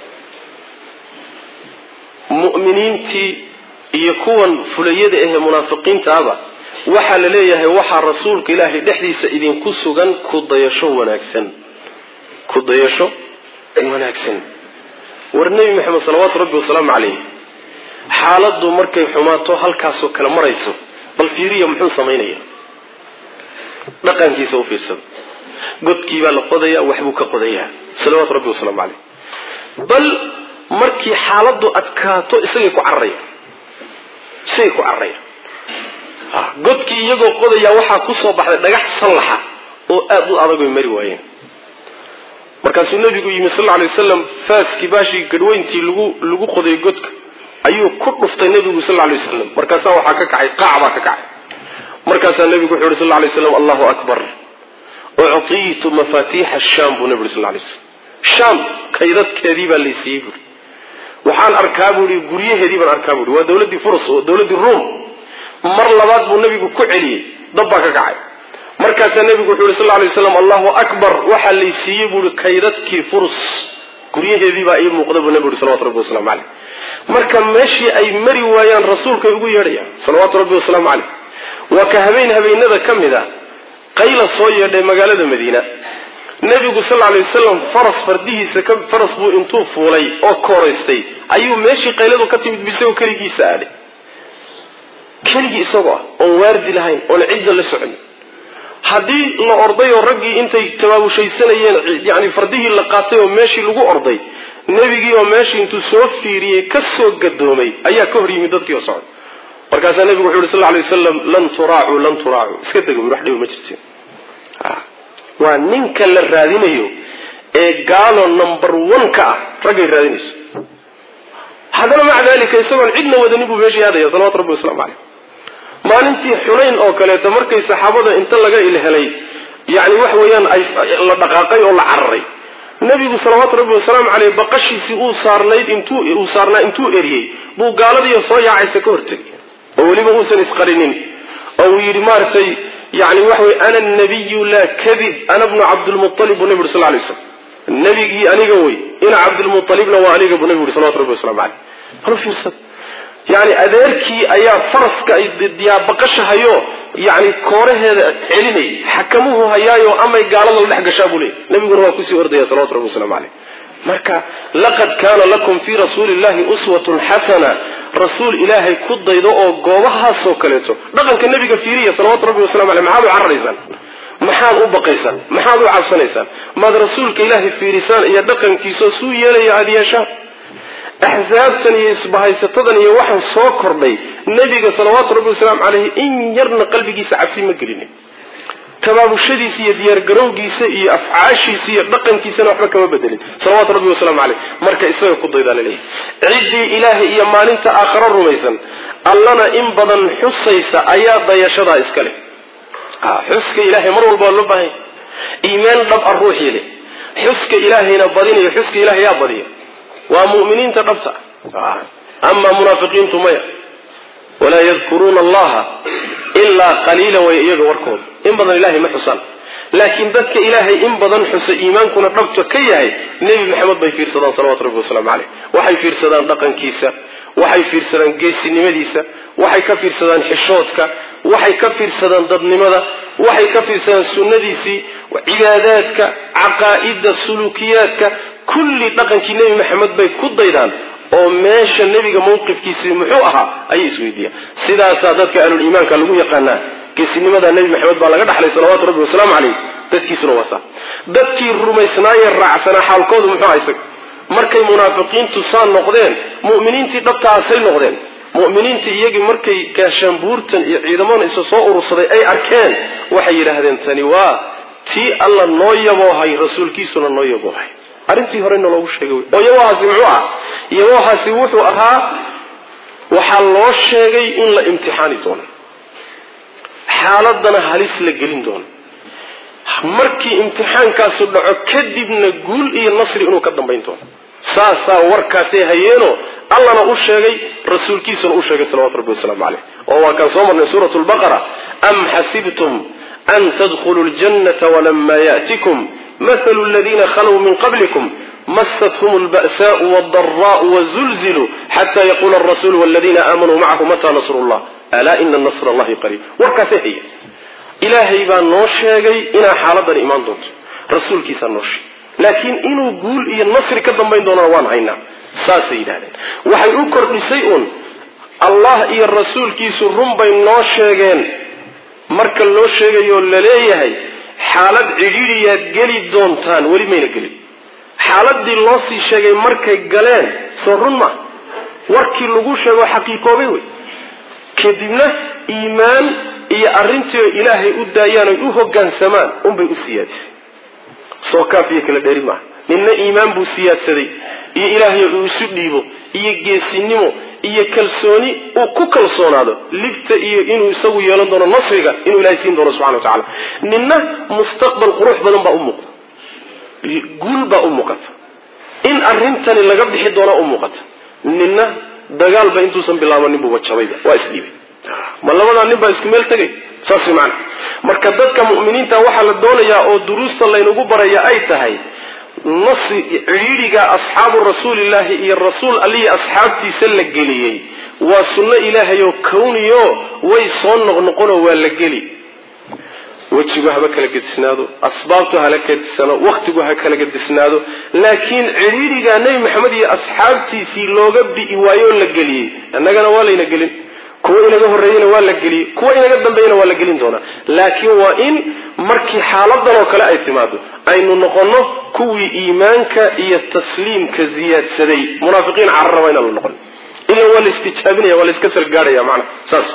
mu'miniintii iyo kuwan fulayada ahee munaafiqiintaaba waxaa la leeyahay waxaa rasuulka ilaahay dhexdiisa idinku sugan kudayasho wanaagsan kudayasho wanaagsan war nebi maxamed salawaatu rabbi wasalaamu calayh xaaladdu markay xumaato halkaasoo kale marayso bal fiiriya muxuu samaynaya dhaqankiisa u fiirsada godkiibaa la qodayaa waxbuu ka qodayaa salawaatu rabbi wasalaamu calayh bal markii xaaladdu adkaato isagay ku cararaya isagay ku cararaya godkii iyagoo qodayaa waxaa kusoo baxday dhagax sallaxa oo aada u adag oy mari waayeen markaasuu nebigu yimi sal lla lay wasalam faaskii baashii gadhweyntii lagu lagu qoday godka ayuu ku dhuftay nebigu sal lla lay wasalam markaasaa waxaa ka kacay qaac baa ka kacay markaasaa nebigu wuxuu yhi sal lla lay waslam allahu akbar uctiitu mafaatiixa shaam buu nebi uri sal lay slam shaam kaydadkeedii baa laysiiyey buuri waxaan arkaa buu ihi guryaheedii baan arkaa buui waa dawladdii furs oo dawladdii ruom mar labaad buu nebigu ku celiyey dab baa ka kacay markaasaa nebigu wuxuu yhi sal lay waslam allahu akbar waxaa laysiiyey buui kaydadkii furs guryaheediibaa ii muuqda buu nebigu yhi salawatu rabbi waslamu caleyh marka meeshii ay mari waayaan rasuulkay ugu yeedhayaan salawaatu rabbi wasalaamu caleyh waa ka habeen habeenada ka mid a qayla soo yeedhay magaalada madiina nebigu sal lay wasalam faras fardihiisa faras buu intuu fuulay oo kooraystay ayuu meeshii qayladu ka timid bisagoo keligiisa aadhay keligii isagoo ah oon waardi lahayn oon cidda la socon haddii la orday oo raggii intay tabaabushaysanayeen yani fardihii la qaatay oo meeshii lagu orday nebigii oo meeshii intuu soo fiiriyey ka soo gadoomay ayaa ka hor yimid dadkii oo socday markaasaa nebigu wuxu yhi sal lay wasalam lan turaacuu lan turaacuu iska dega wax dhiba ma jirtin waa ninka la raadinayo ee gaalo number one ka ah raggay raadinayso haddana maca dalika isagoon cidna wadanin buu meeshii aadaya salawatu rabbi waslamu caleyh maalintii xunayn oo kaleeto markay saxaabada inta laga ilhelay yani wax weeyaan ay la dhaqaaqay oo la cararay nebigu salawaatu rabbi wasalaamu caleyh baqashiisii uu saarnayd intuu uu saarnaa intuu eriyey buu gaaladiiyo soo yaacaysa ka hortegay oo weliba uusan isqarinin oo uu yidhi maaragtay yani waxa wey ana nabiyu laa kadib ana bnu cabdilmualib buu nebi uri sal lay slam nebigii aniga wey ina cabdilmualibna waa aniga buu nebi uri salawatu rabbi waslamu caleyh halu fiirsad yani adeerkii ayaa faraska diyaabaqashahayo yani kooraheeda celinay xakamuhu hayaayo amay gaalada la dhex gashaa buu leey nabiguna waa kusii ordaya salawatu rabbi waslamu caleyh marka laqad kaana lakum fii rasuuli llahi uswatun xasana rasuul ilaahay ku daydo oo goobahaasoo kaleeto dhaqanka nebiga fiiriya salawatu rabbi wasalamu aleyh maxaad u cararaysaan maxaad u baqaysaan maxaad u cabsanaysaan maad rasuulka ilaahay fiirisaan iyo dhaqankiisao suu yeelaya aada yeeshaan axsaabtan iyo isbahaysatadan iyo waxaan soo kordhay nebiga salawaatu rabbi wasalaamu caleyhi in yarna qalbigiisa cabsi ma gelinin tabaabushadiisa iyo diyaargarowgiisa iyo afcaashiisa iyo dhaqankiisana waxba kama bedelin salawatu rabbi wasalaamu caleyh marka isaga ku daydaa laleeyahy ciddii ilaahay iyo maalinta aakharo rumaysan allana in badan xusaysa ayaa dayashadaa iska leh xuska ilaahay mar walba waa loo baahanya iimaan dhab a ruuxii leh xuska ilaahayna badinayo xuska ilahay yaa badiya waa mu'miniinta dhabta amaa munaafiqiintu maya walaa yadkuruuna allaha ilaa qaliila way iyaga warkooda in badan ilahay ma xusaan laakiin dadka ilaahay in badan xusa iimaankuna dhabta ka yahay nebi maxamed bay fiirsadaan salawatu rabbi wasalaamu caleyh waxay fiirsadaan dhaqankiisa waxay fiirsadaan geesinimadiisa waxay ka fiirsadaan xishoodka waxay ka fiirsadaan dadnimada waxay ka fiirsadaan sunnadiisii cibaadaadka caqaa'ida suluukiyaadka kulli dhaqankii nebi maxamed bay ku daydaan oo meesha nebiga mawqifkiisii muxuu ahaa ayay isweydiiyaan sidaasaa dadka ahluliimaanka lagu yaqaanaa geesinimada nebi maxamed baa laga dhaxlay salawaatu rabbi wasalaamu caleyh dadkiisuna waa saa dadkii rumaysnaayee raacsanaa xaalkoodu muxuu aha isaga markay munaafiqiintu saa noqdeen mu'miniintii dhabtaasay noqdeen mu'miniintii iyagii markay gaashaanbuurtan iyo ciidamada isa soo urursaday ay arkeen waxay yidhaahdeen tani waa tii alla noo yaboohay rasuulkiisuna noo yaboohay arrintii horena loogu sheegay oo yabohaasi muxuu ahaa yabohaasi wuxuu ahaa waxaa loo sheegay in la imtixaani doono xaaladana halis la gelin doono markii imtixaankaasu dhaco kadibna guul iyo nasri inuu ka dambayn doono saasaa warkaasay hayeenoo allana u sheegay rasuulkiisuna u sheegay salawatu rabbi wasalaamu caleyh oo waa kaan soo marnay suurat lbaqara am xasibtum an tadkhuluu ljannata walama ya'tikum mathalu aladiina khalow min qablikum masathum lba'saau waldaraau wazulziluu xata yaquula alrasuulu waladiina aamanuu macahu mata nasru llah alaa ina nasr allahi qariib warkaasay hayeen ilaahay baa noo sheegay inaa xaaladani imaan doonto rasuulkiisaa noo sheegay laakiin inuu guul iyo nasri ka dambayn doonana waan haynaa saasay yidhahdeen waxay u kordhisay uun allah iyo rasuulkiisu run bay noo sheegeen marka loo sheegayoo laleeyahay xaalad cidhiidhiyaad geli doontaan weli mayna gelin xaaladii loo sii sheegay markay galeen soo run ma warkii lagu sheego xaqiiqoobay wey kadibna iimaan iyo arrintii oo ilaahay u daayaan oy u hoggaansamaan unbay u siyaadisay soo kaafiyo kala dheeri maaha ninna iimaan buu siyaadsaday iyo ilaahay uu isu dhiibo iyo geesinimo iyo kalsooni uu ku kalsoonaado libta iyo inuu isagu yeelan doono nasriga inuu ilahay siin doono subxana wa tacala ninna mustaqbal qurux badan baa u muuqda guul baa u muuqata in arrintani laga bixi doona u muuqata ninna dagaalba intuusan bilaabanin buuba jabayba waa isdhiibay ma labadaa nin baa isku meel tegay saas macana marka dadka mu'miniinta waxaa la doonayaa oo duruusta laynagu baraya ay tahay nasi cidhiidhiga asxaabu rasuulillaahi iyo rasuul allihii asxaabtiisa la geliyey waa sunno ilaahay oo kawniyo way soo noqnoqonoo waa la geli wejigu haba kala gedisnaado asbaabtu hala gedisano wakhtigu ha kala gedisnaado laakiin cidhiidhigaa nebi maxamed iyo asxaabtiisii looga bi'i waayoo la geliyey innagana waa layna gelin kuwa inaga horreeyena waa la geliyey kuwa inaga dambeeyana waa la gelin doonaa laakiin waa in markii xaaladan oo kale ay timaado aynu noqonno kuwii iimaanka iyo tasliimka ziyaadsaday munaafiqiin cararaba inaan la noqon ila waa la istijaabinaya waa la iska salgaadhaya macana saas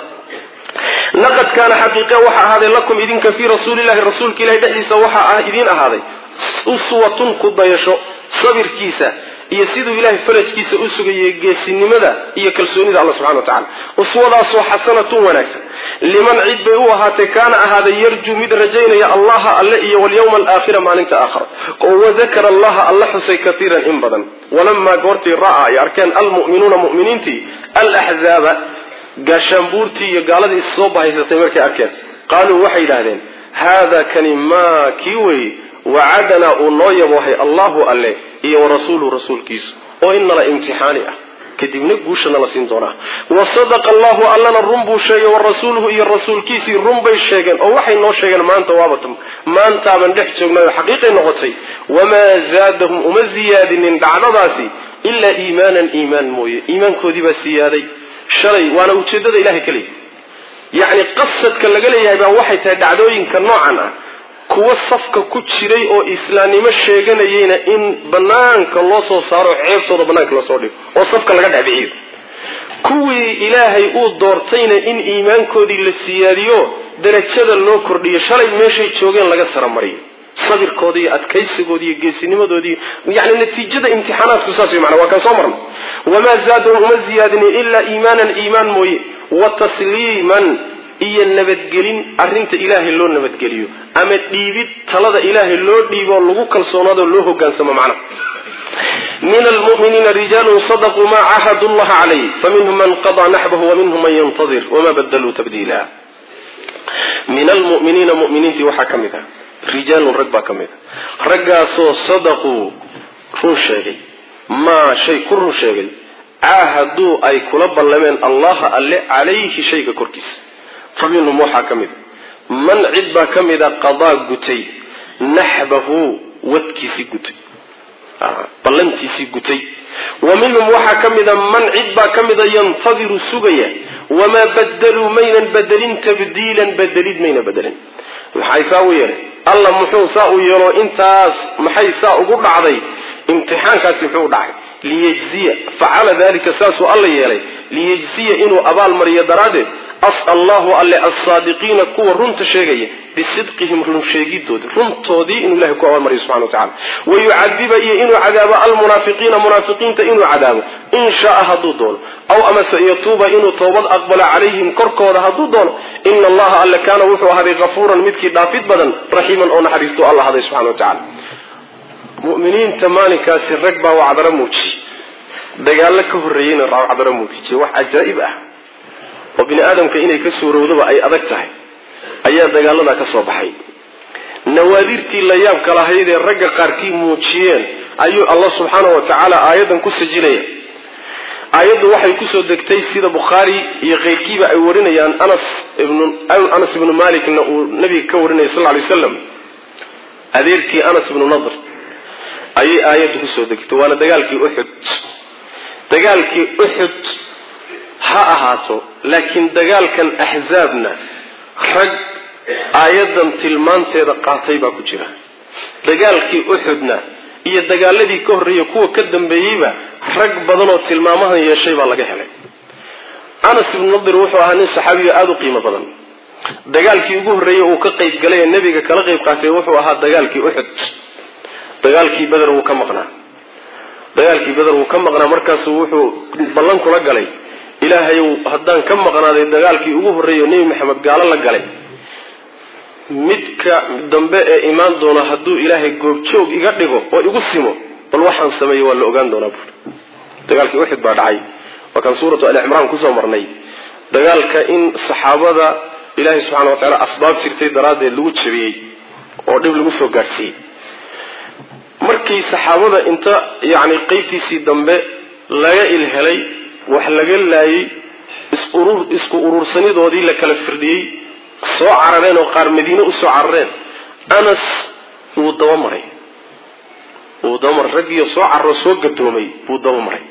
laqad kaana xaqiiqe waxaa ahaaday lakum idinka fii rasuulillahi rasuulka ilahi dhexdiisa waxaa ah idiin ahaaday uswatun ku dayasho sabirkiisa iyo siduu ilahay farajkiisa u sugayay geesinimada iyo kalsoonida alla subxana wa tacala uswadaasoo xasanatun wanaagsan liman cid bay u ahaatay kaana ahaaday yarjuu mid rajaynaya allaha alle iyo walyawma alaakhira maalinta aakhara oo wadakara allaha alla xusay kaiiran in badan walamaa goortii ra'aa ay arkeen almu'minuuna mu'miniintii alaxzaaba gaashaanbuurtii iyo gaaladii is soo bahaysatay markay arkeen qaaluu waxay yidhaahdeen haada kani maa kii wey wacadanaa uu noo yaboohay allahu alle iyo warasuuluhu rasuulkiisu oo innala imtixaani ah kadibna guusha nala siin doonaa wa sadaqa allahu allana run buu sheegay wa rasuuluhu iyo rasuulkiisii run bay sheegeen oo waxay noo sheegeen maanta waabata maantaaban dhex joognay oo xaqiiqay noqotay wamaa zaadahum uma ziyaadinin dhacdadaasi ilaa iimaanan iimaan mooye iimaankoodii baa siyaaday shalay waana ujeedada ilahay keliya yacni qasadka laga leeyahay baa waxay tahay dhacdooyinka noocan ah kuwo safka ku jiray oo islaamnimo sheeganayeyna in banaanka loo soo saaro ceebtooda banaanka lasoo dhigo oo safka laga dhexbiciyo kuwii ilaahay uu doortayna in iimaankoodii la siyaadiyo darajada loo kordhiyo shalay meeshay joogeen laga saramariyo sabirkooda iyo adkaysigooda iyo geesinimadooda iyo yani natiijada imtixaanaadku saas wey mana waa kaan soo marna wamaa zaadahum uma ziyaadini ilaa iimaanan iimaan mooye wa tasliiman iyo nabadgelin arrinta ilaahay loo nabadgeliyo ama dhiibid talada ilaahay loo dhiibo lagu kalsoonaado loo hogaansamo macna min almuminiina rijaalun sadaquu maa caahadu llaha calayh faminhum man qadaa naxbahu waminhum man yantadir wama badaluu tabdiila min almuminiina muminiintii waxaa ka mid ah rijaalun rag baa ka mid a raggaasoo sadaquu run sheegay maa shay ku run sheegay caahaduu ay kula ballameen allaha alle calayhi shayga korkiisa fa minhum waxaa ka mid a man cid baa ka mid a qadaa gutay naxbahu wadkiisii gutay ballantiisii gutay wa minhum waxaa ka mida man cid baa ka mida yantadiru sugaya wamaa badaluu maynan bedelin tabdiilan bedelid mayna bedelin maxay saa u yeelay alla muxuu saa u yeelo intaas maxay saa ugu dhacday imtixaankaasi muxuu u dhacay liyejziya facala dalika saasuu alla yeelay liyejziya inuu abaal mariyo daraaddeed allahu alle alsaadiqiina kuwa runta sheegaya bisidqihim runsheegidooda runtoodii inuu ilahay ku abaalmariyo subxana watacala wayucadiba iyo inuu cadaabo almunaafiqiina munaafiqiinta inuu cadaabo in shaaa hadduu doono aw amase yatuuba inuu toobad aqbalo calayhim korkooda hadduu doono ina allaha alle kaana wuxuu ahaaday kafuuran midkii dhaafid badan raxiiman oo naxariistu alla haday subxana wa tacala muminiinta maalinkaasi rag baa wacdaro muujiyey dagaallo ka horreeyeyna wacdaro muujiyey wax cajaa'ib ah oo bini aadamka inay ka suurowdaba ay adag tahay ayaa dagaaladaa ka soo baxay nawaadirtii la yaabka lahayd ee ragga qaarkii muujiyeen ayuu allah subxaana wa tacaala aayaddan ku sajinaya aayaddu waxay kusoo degtay sida bukhaari iyo keyrkiiba ay warinayaan anas anas ibnu malikna uu nabiga ka warinaya sal lay slam adeerkii anas ibnu nadr ayay aayaddu kusoo degtay waana dagaalkii uxud dagaalkii uxud ha ahaato laakiin dagaalkan axzaabna rag aayaddan tilmaanteeda qaatay baa ku jira dagaalkii uxudna iyo dagaaladii ka horreeya kuwa ka dambeeyeyba rag badanoo tilmaamahan yeeshay baa laga helay anas ibnu nadir wuxuu ahaa nin saxaabiga aada u qiimo badan dagaalkii ugu horreeyey uu ka qayb galay ee nebiga kala qayb qaatay wuxuu ahaa dagaalkii uxud dagaalkii beder wuu ka maqnaa dagaalkii beder wuu ka maqnaa markaasuu wuxuu ballan kula galay ilaahayow haddaan ka maqnaaday dagaalkii ugu horreeya nebi maxamed gaalo la galay midka dambe ee imaan doona hadduu ilaahay goobjoog iga dhigo oo igu simo bal waxaan sameeyey waa la ogaan doonaa buuri dagaalkii uxud baa dhacay waa kan suuratu alicimraan kusoo marnay dagaalka in saxaabada ilaahay subxana wa tacaala asbaab jirtay daraaddeed lagu jabiyey oo dhib lagu soo gaadhsiiyey markii saxaabada inta yacni qeybtiisii dambe laga ilhelay wax laga laayay isurur isku urursanidoodii la kala firdhiyey soo carareen oo qaar madiine usoo carareen anas wuu dabamaray wuu dabamaray raggiioo soo cararoo soo gadoomay buu dabamaray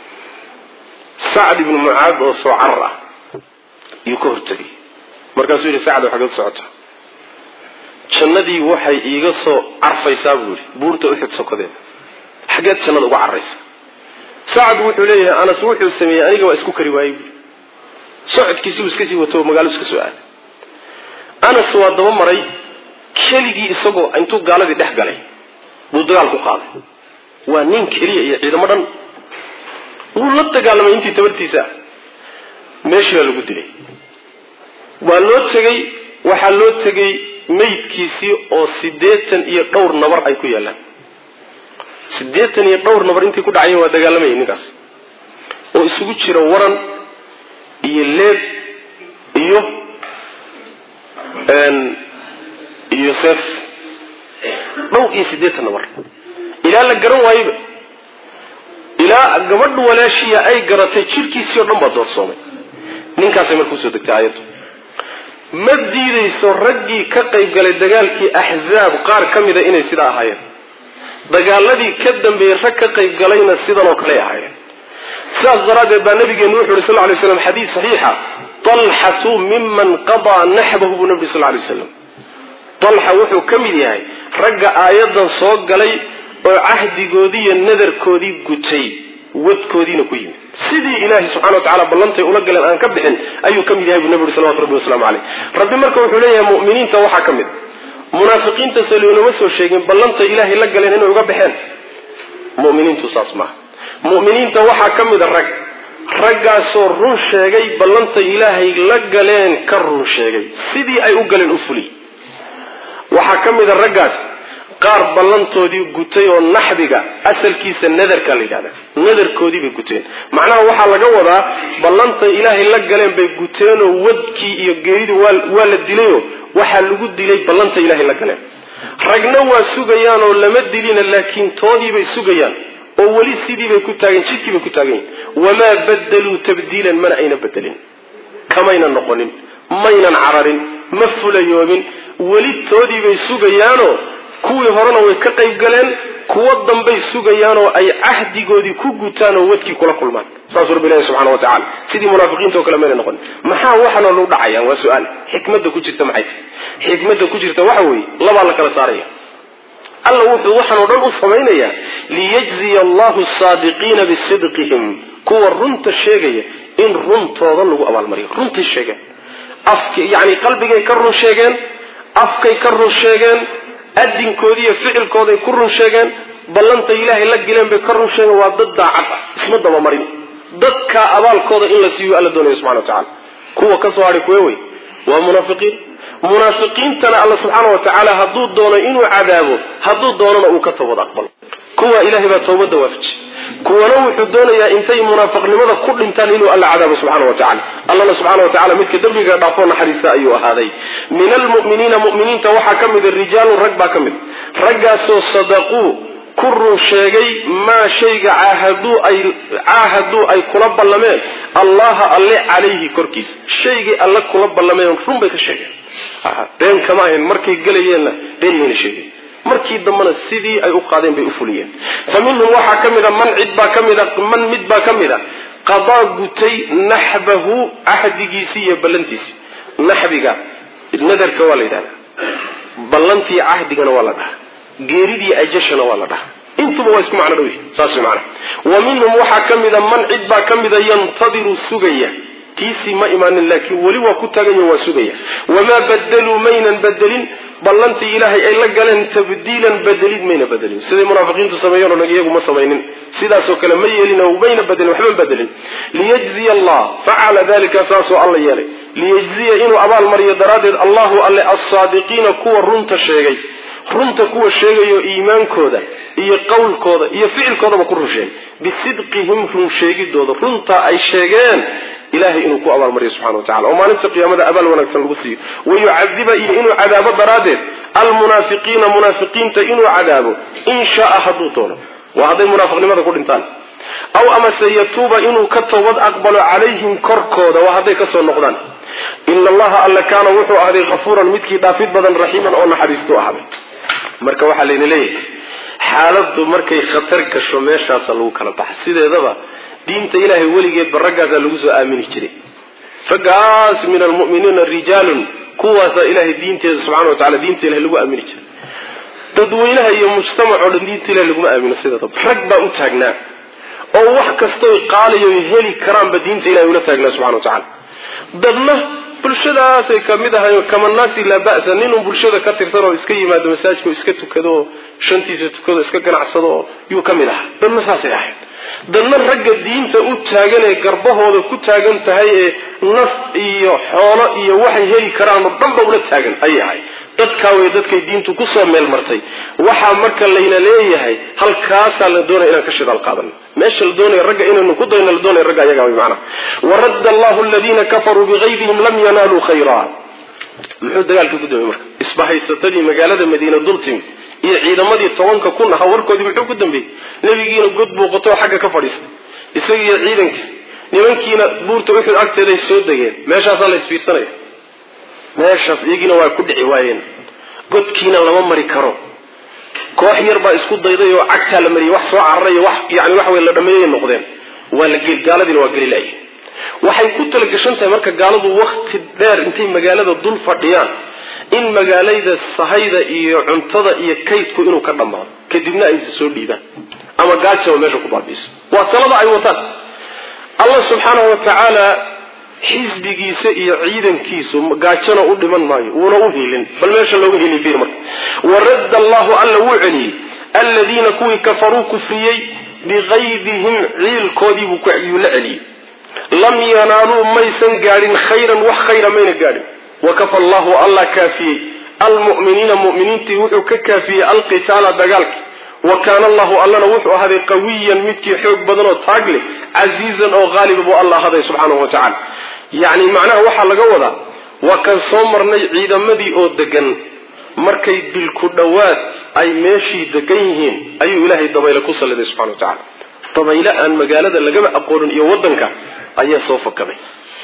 sacd ibnu mucaad oo soo carar ah yuu ka hortegay markaasuu yidhi sacd xageed socota jannadii waxay iiga soo carfaysaa buu yidhi buurta uxud sokodeeda xageed jannada uga carraysa sacd wuxuu leeyahay anas wuxuu sameeyey aniga waa isku kari waayey buui socodkiisi uu iska sii wato magaalo iska soo aaday anas waa daba maray keligii isagoo intuu gaaladii dhex galay buu dagaal ku qaaday waa nin keliya iyo ciidamo dhan wuu la dagaalamay intii tabartiisa ah meeshii baa lagu dilay waa loo tegey waxaa loo tegey meydkiisii oo siddeetan iyo dhowr nabar ay ku yaallaan siddeetan iyo dhowr nabar intii ku dhacayen waa dagaalamayay ninkaas oo isugu jira waran iyo leeb iyo iyo seef dhowr iyo siddeetan nabar ilaa la garan waayeba ilaa gabadha walaashiya ay garatay jirkiisii oo dhan baa doorsoomay ninkaasay marka usoo degtay aayaddu ma diidayso raggii ka qayb galay dagaalkii axzaab qaar ka mida inay sidaa ahaayeen dagaaladii ka dambeeyey rag ka qayb galayna sidan oo kaley ahaayeen sidaas daraaddeed baa nabigeenu wuxu yuri sal lay slam xadiis saxiixa talxatu miman qadaa naxbahu buu nabi sal lay slam talxa wuxuu ka mid yahay ragga aayaddan soo galay oo cahdigoodii iyo nadarkoodii gutay wadkoodiina ku yimid sidii ilaahay subxana wa tacala ballantay ula galeen aan ka bixin ayuu ka mid yahay buu nabi uri salawatu rabbi waslamu caleyh rabbi marka wuxuu leeyahay mu'miniinta waxaa ka mid munaafiqiinta se loonama soo sheegin ballantay ilaahay la galeen inay uga baxeen muminiintu saas maaha mu'miniinta waxaa ka mida rag raggaasoo run sheegay ballantay ilaahay la galeen ka run sheegay sidii ay u galeen u fuliyey waxaa ka mida raggaas qaar ballantoodii gutay oo naxbiga asalkiisa nadarka la yidhahda nadarkoodii bay guteen macnaha waxaa laga wadaa ballantay ilaahay la galeen bay guteenoo wadkii iyo geeridii waa la dilayoo waxaa lagu dilay ballantay ilaahay la galeen ragna waa sugayaan oo lama dilina laakiin toodiibay sugayaan oo weli sidiibay ku taagan jidkiibay ku taagan yihin wamaa badaluu tabdiilan mana ayna bedelin kamayna noqonin maynan cararin ma fulayoobin weli toodiibay sugayaanoo kuwii horena way ka qayb galeen kuwo dambay sugayaanoo ay cahdigoodii ku gutaan oo wadkii kula kulmaan saasuu rabbi ilahi subxana wa tacala sidii munaafiqiinta oo kale mayna noqonin maxaa waxana lu dhacayaan waa su-aal xikmadda ku jirta maxay tahy xikmadda ku jirta waxa weeye labaa la kala saaraya alla wuxuu waxaan oo dhan u samaynayaa liyajziya allahu asaadiqiina bisidqihim kuwa runta sheegaya in runtooda lagu abaalmariyo runtay sheegeen afk yani qalbigay ka run sheegeen afkay ka run sheegeen adinkoodii iyo ficilkooday ku run sheegeen ballantay ilaahay la geleen bay ka run sheegeen waa dad daacad ah isma dabamarin dadkaa abaalkooda in la siiyo alla doonaya subxana wa tacala kuwa ka soo hadhay kuwe wey waa munaafiqiin munaafiqiintana alla subxaana wa tacaala hadduu doono inuu cadaabo hadduu doonana uu ka toobad aqbalo kuwa ilahay baa toobadda waafaji kuwana wuxuu doonayaa intay munaafiqnimada ku dhintaan inuu alla cadaabo subxana wa tacala allana subxana wa tacala midka dembiga dhaafoo naxariista ayuu ahaaday min almu'miniina mu'miniinta waxaa ka mida rijaalun rag baa ka mid raggaasoo sadaquu ku run sheegay maa shayga caahaduu ay caahaduu ay kula ballameen allaha alle calayhi korkiisa shaygay alle kula ballameen run bay ka sheegeen been kama ahayn markay gelayeenna been mayna sheegeen markii dambena sidii ay u qaadeen bay u fuliyeen fa minhum waxaa ka mida man cid baa ka mida man mid baa ka mida qadaa gutay naxbahu cahdigiisii iyo ballantiisii naxbiga nadarka waa la yidhahdaa ballantii cahdigana waa la dhahaa geeridii ajashana waa la dhahaa intuba waa isku macno dhow yihi saas macna wa minhum waxaa ka mida man cid baa ka mida yantadiru sugaya tiisii ma imaanin laakiin weli waa ku tagayo waa sugaya wamaa badaluu maynan bedelin ballantii ilaahay ay la galeen tabdiilan bedelid mayna bedelin siday munaafiqiintu sameeyeen o dhan iyagu ma samaynin sidaasoo kale ma yeelin oo mayna bedelin waxba bedelin liyajziya allah facala dalika saasoo alla yeelay liyajziya inuu abaal mariyo daraaddeed allahu alle alsaadiqiina kuwa runta sheegay runta kuwa sheegayo iimaankooda iyo qowlkooda iyo ficilkoodaba ku run sheegay bisidqihim run sheegidooda runta ay sheegeen ilahay inuu ku abaalmariyo subxana wa tacala oo maalinta qiyaamada abaal wanaagsan lagu siiyo wayucadiba iyo inuu cadaabo daraaddeed almunaafiqiina munaafiqiinta inuu cadaabo in shaaa hadduu doono waa hadday munaafiqnimada ku dhintaan aw amase yatuuba inuu ka toobad aqbalo calayhim korkooda waa hadday kasoo noqdaan ina allaha alla kaana wuxuu ahday kafuuran midkii dhaafid badan raxiiman oo naxariistu ahaaday marka waxaa layna leeyahay xaaladdu markay khatar gasho meeshaasa lagu kala baxa sideedaba diinta ilaahay weligeedba raggaasaa lagu soo aamini jiray raggaas min almu'miniina rijaalun kuwaasaa ilahay diinteeda subxana wa tacala diinta ilahay lagu aamini jiray dadweynaha iyo mujtamac oo dhan diinta ilahay laguma aamino sideedaba rag baa u taagnaa oo wax kastoy qaaliyoy heli karaanba diinta ilahay ula taagnaa subxana wa tacala dadna bulshadaasay kamid ahay kamanaasi laa ba'sa ninun bulshada ka tirsan oo iska yimaado masaajka oo iska tukado oo shantiisa tukado iska ganacsado oo yuu ka mid ahaa dadna saasay ahayd dadna ragga diinta u taagan ee garbahooda ku taagan tahay ee naf iyo xoolo iyo waxay heli karaan oo dhanba ula taagan ayay ahayd dadkaa way dadkay diintu kusoo meel martay waxaa marka layna leeyahay halkaasaa la doonaya inaan ka shidaal qaadano meesha la doonaya ragga inaynu ku dayno la doonaya ragga ayaga way macnaha waradda allahu aladiina kafaruu bigaydihim lam yanaaluu khayra muxuu dagaalka ku dambeeyey marka isbahaysatadii magaalada madiina dul timid iyo ciidamadii tobanka kun ahaa warkoodii muxuu ku dambeeyey nebigiina god buuqatoo xagga ka fadhiistay isagiiyo ciidankiis nimankiina buurta uxud agteeday soo degeen meeshaasaa la isfiirsanaya meeshaas iyagiina waa ku dhici waayeen godkiina lama mari karo koox yar baa isku dayday oo cagtaa la mariyay wax soo cararay wax yani wax wey la dhameeyay noqdeen waa la gel gaaladiina waa geli laayeen waxay ku talagashan tahay marka gaaladu wakti dheer intay magaalada dul fadhiyaan in magaalada sahayda iyo cuntada iyo kaydku inuu ka dhammaado kadibna aysa soo dhiibaan ama gaajaba meesha ku baabiiso waa talada ay wataan allah subxaanahu wa tacaala xisbigiisa iyo ciidankiisu gaajona u dhiman maayo wuuna u hiilin bal meesha looga hiliy fiir marka waradda allahu alla wuu celiyey aladiina kuwii kafaruu kufriyey biqaydihim ciilkoodiibuu yuu la celiyey lam yanaaluu maysan gaadhin khayran wax khayra mayna gaadhin wakafa allahu allah kaafiyey almu'miniina mu'miniintii wuxuu ka kaafiyey alqitaala dagaalki wa kaana allahu allana wuxuu ahaaday qawiyan midkii xoog badan oo taag leh casiizan oo qaaliba buu alla ahaday subxaanahu wa tacala yacni macnaha waxaa laga wadaa waa kan soo marnay ciidamadii oo degan markay dilku dhowaad ay meeshii degan yihiin ayuu ilaahay dabayle ku salliday subxana wa tacala dabayle aan magaalada lagaba aqoonin iyo waddanka ayaa soo fakaday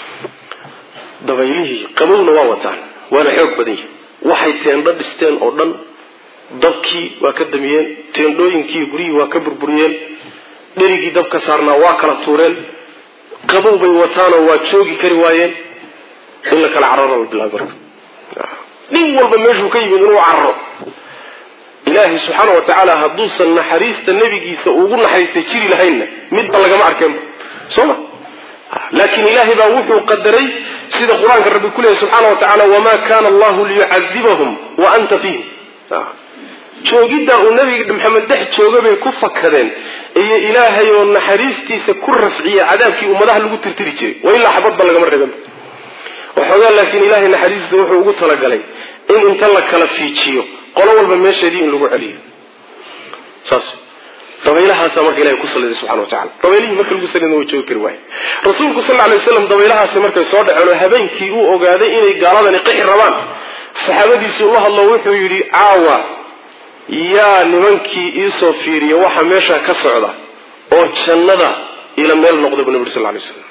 dabaylihii qabowna waa wataan waana xoog badan yihin waxay teendho dhisteen oo dhan dabkii waa ka damiyeen teendhooyinkii guryihii waa ka burburiyeen dherigii dabka saarnaa waa kala tuureen qabow bay wataanoo waa joogi kari waayeen in la kala cararo la bilaabay marka nin walba meeshuu ka yimid inuu cararo ilaahay subxaana wa tacaala hadduusan naxariista nebigiisa ugu naxariistay jiri lahaynna midba lagama arkeenba soo ma laakiin ilaahay baa wuxuu qadaray sida qur-aanka rabbi ku leeyahy subxaana wa tacala wamaa kana allahu liyucadibahum wa anta fiihim joogiddaa uu nabiga maxamed dhex jooga bay ku fakadeen iyo ilaahay oo naxariistiisa ku rafciyey cadaabkii ummadaha lagu tirtiri jiray wa ilaa xabadba lagama reeban waxoogaa laakiin ilaahay naxariista wuxuu ugu talagalay in inta la kala fiijiyo qolo walba meesheedii in lagu celiyo saas dabaylahaasa marka ilahay ku saliday subxana wa tacala dabaylihii marka lagu salidna way joogi kari waaye rasuulku sal alay waslam dabaylahaasi markay soo dhaceen oo habeenkii uu ogaaday inay gaaladani qixi rabaan saxaabadiisii ula hadlo wuxuu yidhi caawa yaa nimankii iisoo fiiriya waxa meesha ka socda oo jannada ila meel noqda bu nabi uri sal lay slam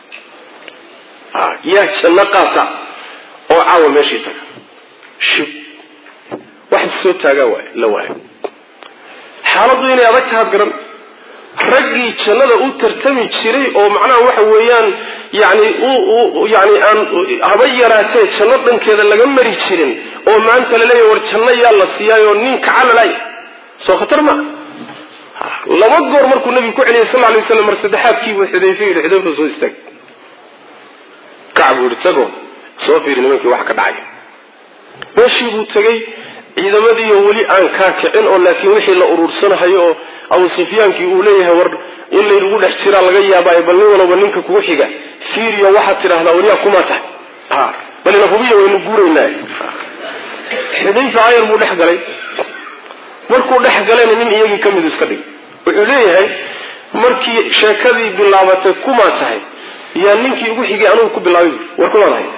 yaa janno qaata oo caawa meeshii taga shib wax soo taagaa waay la waayo xaaladdu inay adag tahaad garan raggii jannada u tartami jiray oo macnaha waxa weeyaan yani yani aan haba yaraatee janno dhankeeda laga mari jirin oo maanta laleeyahy war janno yaa la siiyaayoo nin kacalalay soo khatar ma laba goor markuu nabigu ku celiyay sal lay waslam mar saddexaadkiibuu xudayfe yidhi xudayfa soo istaag kac buu yidhi tagoo soo fiiri nimankii waxa ka dhacay meeshii buu tegey ciidamadiiyo weli aan kaa kicin oo laakiin wixii la uruursanahayo oo abu sufyaankii uu leeyahay war in laynagu dhex jiraa laga yaabaayo bal nin walaba ninka kugu xiga fiiriyo waxaad tidhaahdaa weliyaa kumaa tahay balina hubiya waynu guuraynaa xudayfa ayar buu dhex galay markuu dhex galayna nin iyagii ka midu iska dhig wuxuu leeyahay markii sheekadii bilaabatay kumaa tahay yaa ninkii ugu xigay anugu ku bilaabay war kumaa tahay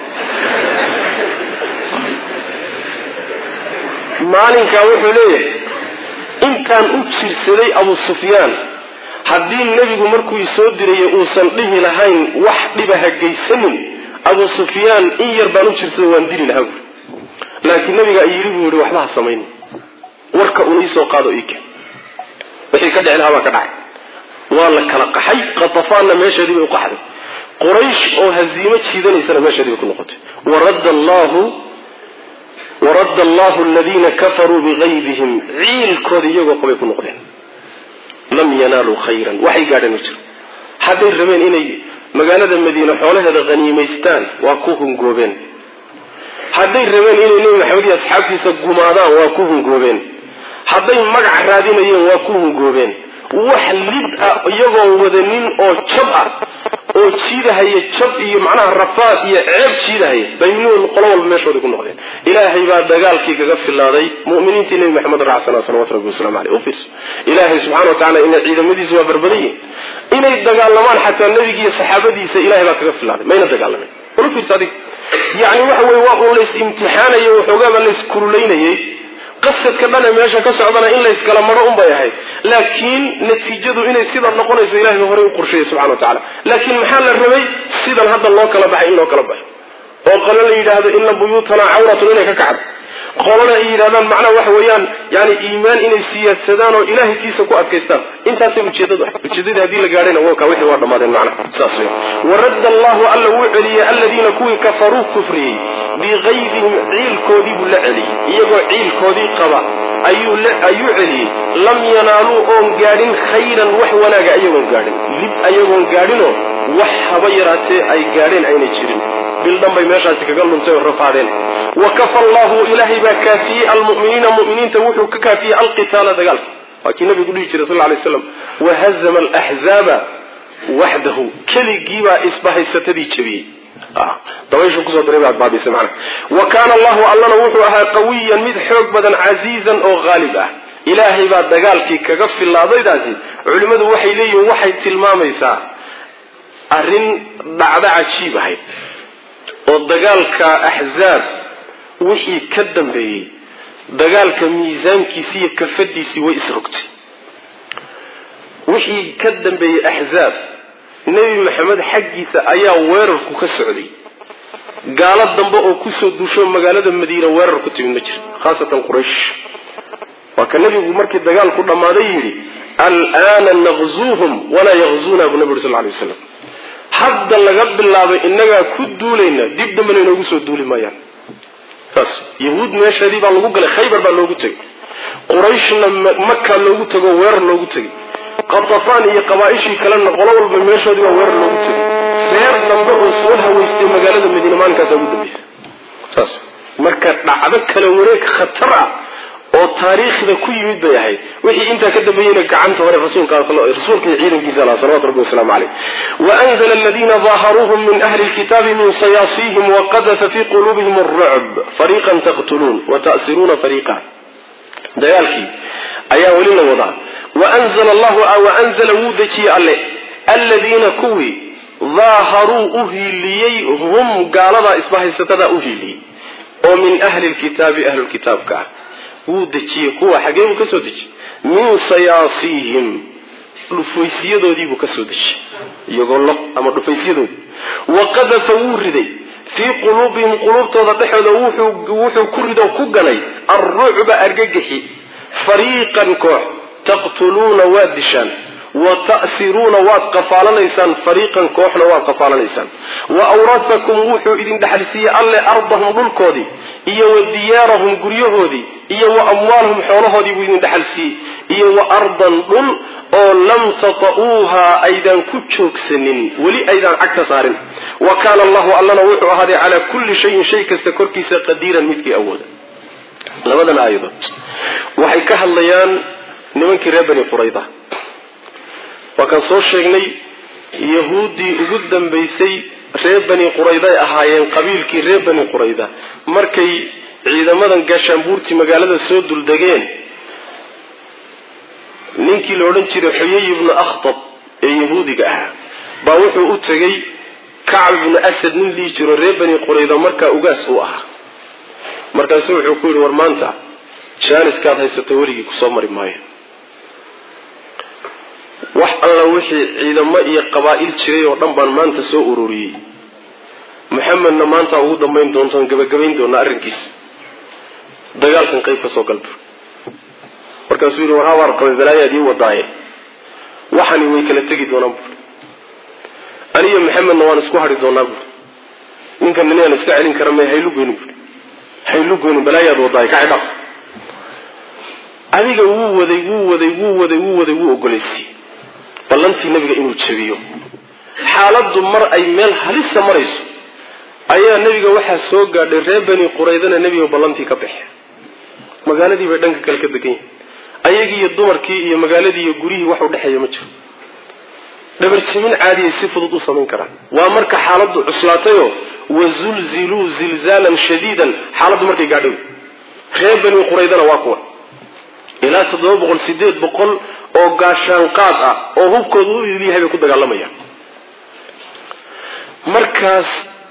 maalinkaa wuxuu leeyahay intaan u jirsaday abu sufyaan haddii nebigu markuu isoo dirayay uusan dhihi lahayn wax dhiba ha geysanin abu sufyaan in yar baan u jirsado waan dili lahaa buuri laakiin nabigaa yidhi buu yihi waxba ha samaynin warka una iisoo qaado ike wixii ka dhici lahaa baa ka dhacay waa la kala qaxay qatafaanna meesheedii bay u qaxday quraysh oo haziimo jiidanaysana meesheedii bay ku noqotay waradda allahu waradda allahu aladiina kafaruu bigaydihim ciilkooda iyagoo qabay ku noqdeen lam yanaaluu khayran waxay gaadheen ma jiro hadday rabeen inay magaalada madiine xoolaheeda haniimaystaan waa ku hungoobeen hadday rabeen inay nebi maxamed iyo asxaabtiisa gumaadaan waa ku hungoobeen hadday magac raadinayeen waa ku hungoobeen wax lid ah iyagoon wadanin oo jab ah oo jiidahaya jab iyo macnaha rafaad iyo ceeb jiidahaya baynuun qolo walba meeshooday ku noqdeen ilaahay baa dagaalkii kaga filaaday mu'miniintii nebi maxamed raacsanaa salawatu rabbi waslamu aleyh u fiirso ilaahay subxana wa tacala inay ciidamadiisa waa barbadan yihin inay dagaalamaan xataa nebigiiyo saxaabadiisa ilahay baa kaga filaaday mayna dagaalamayn ula fiirso adig yacni waxa weye waa uun lays imtixaanayay waxoogaaba lays kululaynayay qasadka dhane meesha ka socdana in layskala maro unbay ahayd laakiin natiijadu inay sida noqonayso ilahay ba horey u qorsheeyey subxana wa tacala laakiin maxaa la rabay sidan hadda loo kala baxay in loo kala baxo oo qolo la yidhaahdo ina buyuutana cawratun inay ka kacdo qolona ay yidhahdaan macnaha waxa weeyaan yani iimaan inay siyaadsadaan oo ilahay kiisa ku adkaystaan intaasay ujeedadu ah ujeedadii haddii la gaadhayna wka wixii waa dhammaadeen macnaha saas wey waradda allahu alla wuu celiyey aladiina kuwii kafaruu kufriyey bigaydihim ciilkoodii buu la celiyey iyagoo ciilkoodii qaba ayuu celiyey lam yanaaluu oon gaadhin khayran wax wanaaga ayagoon gaadhin lib ayagoon gaadhinoo wax haba yaraatee ay gaadheen aynay jirin bildhan bay meeshaasi kaga luntay oo rafaadeen wa kafa allahu ilaahay baa kaafiyey almu'miniina mu'miniinta wuxuu ka kaafiyey alqitaala dagaalka waa kii nabigu dhihi jiray sal lla alay slam wahazama alaxzaaba waxdahu keligiibaa isbahaysatadii jabiyey dabayshu kusoo diray baad baabisay macnaha wa kaana allahu allana wuxuu ahaa qawiyan mid xoog badan casiizan oo haalib ah ilaahay baa dagaalkii kaga filaadaydaasi culimmadu waxay leeyihiin waxay tilmaamaysaa arrin dhacdo cajiib ahayd oo dagaalka axzaab wixii ka dambeeyey dagaalka miisaankiisi iyo kafadiisii way isrogtay wixii ka dambeeyey axzaab nebi maxamed xaggiisa ayaa weerarku ka socday gaalo dambe oo kusoo duusho magaalada madiina weerar ku timid ma jira khaasatan quraysh waa ka nebigu markii dagaalku dhammaaday yidhi alaana naqzuuhum walaa yaqzuuna buu nabi uri sal lay waslam hadda laga bilaabay innagaa ku duulayna dib dambena inoogu soo duuli maayaan saas yahuud meesheedii baa lagu galay khaybar baa loogu tegay qurayshna maka loogu tego weerar loogu tegay qatafaan iyo qabaaishii kalena qolo walba meeshoodii baa weerar loogu tegay reer dambe oo soo haweystay magaalada madiine maalinkaasa ugu dambaysa saas marka dhacdo kala wareeg khatar ah oo taariikhda ku yimid bay ahayd wixii intaa ka dambeeyeyna gacanta hore rasuulka iyo ciidankiisa laha salawatu rabbi wasalaamu caleyh waanzla aladiina daaharuuhum min ahli lkitaabi min sayaasihim waqadafa fi quluubihim alrucb fariiqan taqtuluun wata'siruuna fariiqa dagaalkii ayaa weli la wadaa waanzla allahu waanzala wuu dejiyey alle aladiina kuwii daaharuu u hiiliyey hum gaaladaa isbahaysatada u hiiliyey oo min ahli lkitaabi ahlulkitaabka ah wuu dejiyey kuwa xagee buu ka soo dejiyey min sayaasiihim dhufaysiyadoodiibuu ka soo dejiyey iyagoo lo ama dhufaysyadoodii wa qadafa wuu riday fii quluubihim quluubtooda dhexooda wuxuu ku ridoo ku ganay alrucba argagixi fariiqan koox taqtuluuna waad dishaan wa ta'siruuna waad qafaalanaysaan fariiqan kooxna waad qafaalanaysaan wa awrasakum wuxuu idin dhexalsiiyey alle ardahum dhulkoodii iyo wa diyaarahum guryahoodii iyo wa amwaalahum xoolahoodii buu idin dhexalsiiyey iyo wa ardan dhul oo lam tata'uuhaa aydaan ku joogsanin weli aydaan cagta saarin wa kaana allahu allana wuxuu ahaaday calaa kulli shayin shay kasta korkiisa qadiiran midkii awooda labadan aayadood waxay ka hadlayaan nimankii reer bani qurayda waa kaan soo sheegnay yahuuddii ugu dambaysay reer bani qurayday ahaayeen qabiilkii reer bani qurayda markay ciidamadan gaashaanbuurtii magaalada soo duldegeen ninkii la odhan jiray xuyay ibnu akhtab ee yahuudiga ahaa baa wuxuu u tegey kacb ibnu asad nin dhihi jiro reer bani qurayda markaa ugaas u ahaa markaasuu wuxuu ku yidhi war maanta jaaniskaad haysato weligii kusoo mari maayo wax alla wixii ciidamo iyo qabaa'il jiray oo dhan baan maanta soo ururiyey maxamedna maanta ugu dambayn doontoon gabagabayn doonaa arrinkiisa dagaalkan qayb ka soo galbu markaasuu yidhi war habaar qabay balaayaad ii wadaaye waxani way kala tegi doonaan buuri aniyo maxamedna waan isku hadhi doonaa buuri ninkan ninaan iska celin kara may haylugoyni buuri haylugoyni balaayaad wadaaye ka xidhaaf adiga wuu waday wuu waday wuu waday wuu waday wuu ogolaysiiyey ballantii nabiga inuu jabiyo xaaladdu mar ay meel halisa marayso ayaa nebiga waxaa soo gaadhay reer bani quraydana nebiga ballantii ka baxe magaaladii bay dhanka kale ka degan yihin ayagii iyo dumarkii iyo magaaladii iyo guryihii wax u dhexeeya ma jiro dhabarjamin caadiyay si fudud u samayn karaan waa marka xaaladdu cuslaatayoo wazulziluu zilzaalan shadiidan xaaladdu markay gaadhay reer bani quraydana waa kuwa ilaa toddoba boqol sideed boqol oo gaashaanqaad ah oo hubkooda u yahay bay ku dagaalamayaan markaas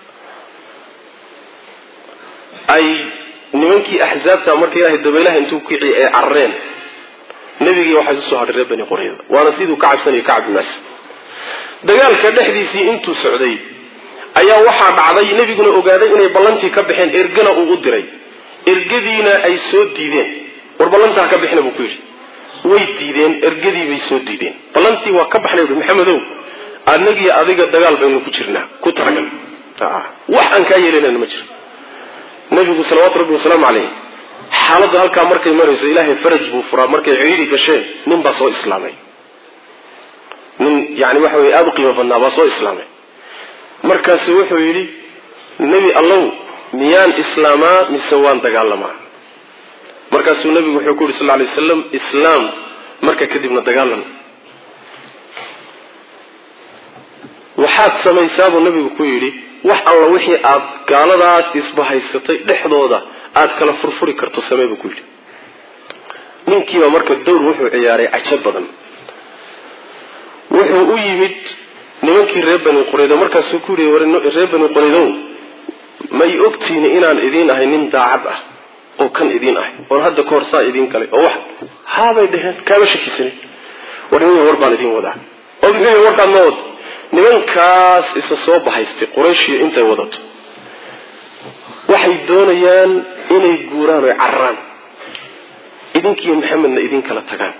ay nimankii axzaabta marka ilaahay dabaylaha intuu kiciy ay carareen nebigii waxaa isu soo hadhay reer bani qurayda waana siduu ka cabsanayo kacab bin asad dagaalka dhexdiisii intuu socday ayaa waxaa dhacday nebiguna ogaaday inay ballantii ka baxeen ergana uu u diray ergadiina ay soo diideen war ballantaa ka bixina buu ku yidhi way diideen ergadii bay soo diideen ballantii waa ka baxnay uhi maxamedow anagii adiga dagaal baynu ku jirnaa ku talagal wax aan kaa yeelanayna ma jiro nabigu salawaatu rabbi wasalaamu caleyh xaaladdu halkaa markay marayso ilaahay faraj buu furaa markay ciidi gasheen nin baa soo islaamay nin yani waxa weye aada u qiimo badnaa baa soo islaamay markaasu wuxuu yidhi nebi allow miyaan islaamaa mise waan dagaalamaa markaasuu nebigu wuxuu ku yidhi sal lay waslam islaam marka kadibna dagaalan waxaad samaysaabuu nebigu ku yidhi wax alla wixii aad gaaladaas isbahaysatay dhexdooda aad kala furfuri karto samee buu ku yidhi ninkiiba marka dowr wuxuu ciyaaray cajo badan wuxuu u yimid nimankii reer bani quraydo markaasuu ku yidhi reer bani quraydow ma y ogtiini inaan idiin ahay nin daacad ah oo kan idiin ahay oon hadda kahor saa idiin galay oo wax haabay dheheen kaama shakisanin war niman war baan idiin wadaa oo muxuu warkaad ma wado nimankaas isa soo bahaystay qurayshiyo intay wadato waxay doonayaan inay guuraan oy cararaan idinkiiyo maxamedna idin kala tagaan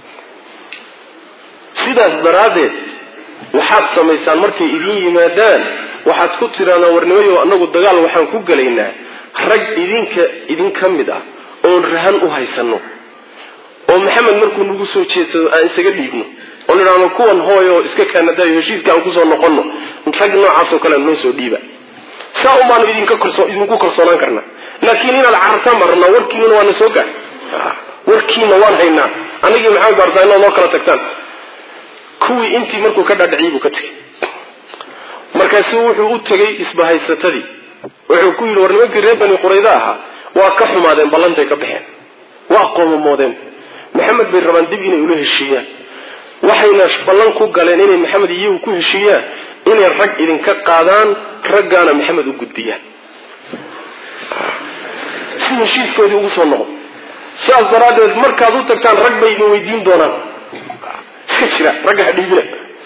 sidaas daraaddeed waxaad samaysaan markay idin yimaadaan waxaad ku tiraadaan warnimayo anagu dagaal waxaan ku gelaynaa rag idinka idin ka mid ah oon rahan u haysano oo maxamed markuu nagu soo jeedsado aan isaga dhiibno oo nidhaahno kuwan hooy oo iska kaanadayo heshiiska aan kusoo noqono rag noocaasoo kale noo soo dhiiba saa un baanu idinku kalsoonaan karnaa laakiin inaad carartaan baan rabnaa warkiinuna waana soo gaar warkiina waan haynaa anagii maxamed baartaa inaad noo kala tagtaan kuwii intii markuu ka dhaadhiciyey buu ka tegey markaasu wuxuu u tegey isbahaysatadii wuxuu ku yidhi war nimankii reer bani quraydo ahaa waa ka xumaadeen ballantay ka baxeen waa qoomamoodeen maxamed bay rabaan dib inay ula heshiiyaan waxayna ballan ku galeen inay maxamed iyagu ku heshiiyaan inay rag idinka qaadaan raggaana maxamed u gudbiyaan si heshiiskoodii ugu soo noqo sidaas daraaddeed markaad u tagtaan rag bay idin weydiin doonaan iska jira ragga ha dhiibina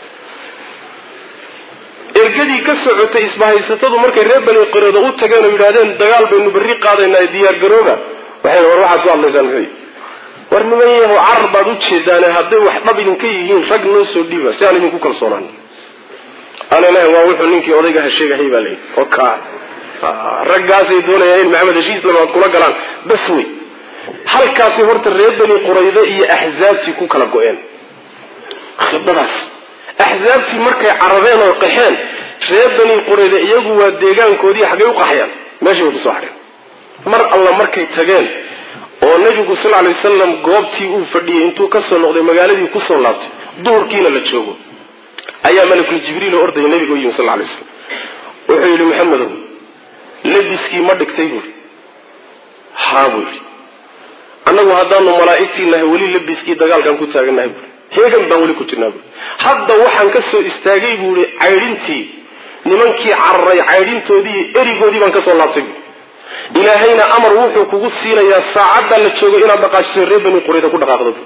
ergadii ka socotay isbahaysatadu markay reer bani quraydo u tageen oo yidhahdeen dagaal baynu berri qaadaynaa diyaar garooba waxay war waxaad ku hadlaysaan muxuu war niman yahow carar baad u jeedaane hadday wax dhab idinka yihiin rag noo soo dhiiba si aan idinku kalsoonaan ana ilahi waa wuxuu ninkii odaygaha sheegahay baa layihi oo kaa raggaasay doonayaan in maxamed heshiis labaad kula galaan bas wey halkaasi horta reer bani quraydo iyo axzaabtii ku kala go-een khibadaas axzaabtii markay carareen oo qaxeen reer bani qurayda iyagu waa deegaankoodii xaggay u qaxyaan meeshay way kusoo hadheen mar alla markay tageen oo nebigu sal lay wasalam goobtii uu fadhiyey intuu kasoo noqday magaaladii kusoo laabtay duhurkiina la joogo ayaa malakul jibriil oo ordaya nebiga u yimi sal lay slam wuxuu yidhi maxamedow labiskii ma dhigtay buui haa buu yidhi annagu haddaanu malaa'igtii nahay weli labiskii dagaalkaan ku taagannahay buui heegan baan weli ku jirnaa buui hadda waxaan ka soo istaagay buu ihi caydhintii nimankii cararay caydhintoodii erigoodii baan kasoo laabtay buui ilaahayna amar wuxuu kugu siinayaa saacaddaa la joogo inaad dhaqaajiso reer bani qurayda ku dhaqaaqdo buui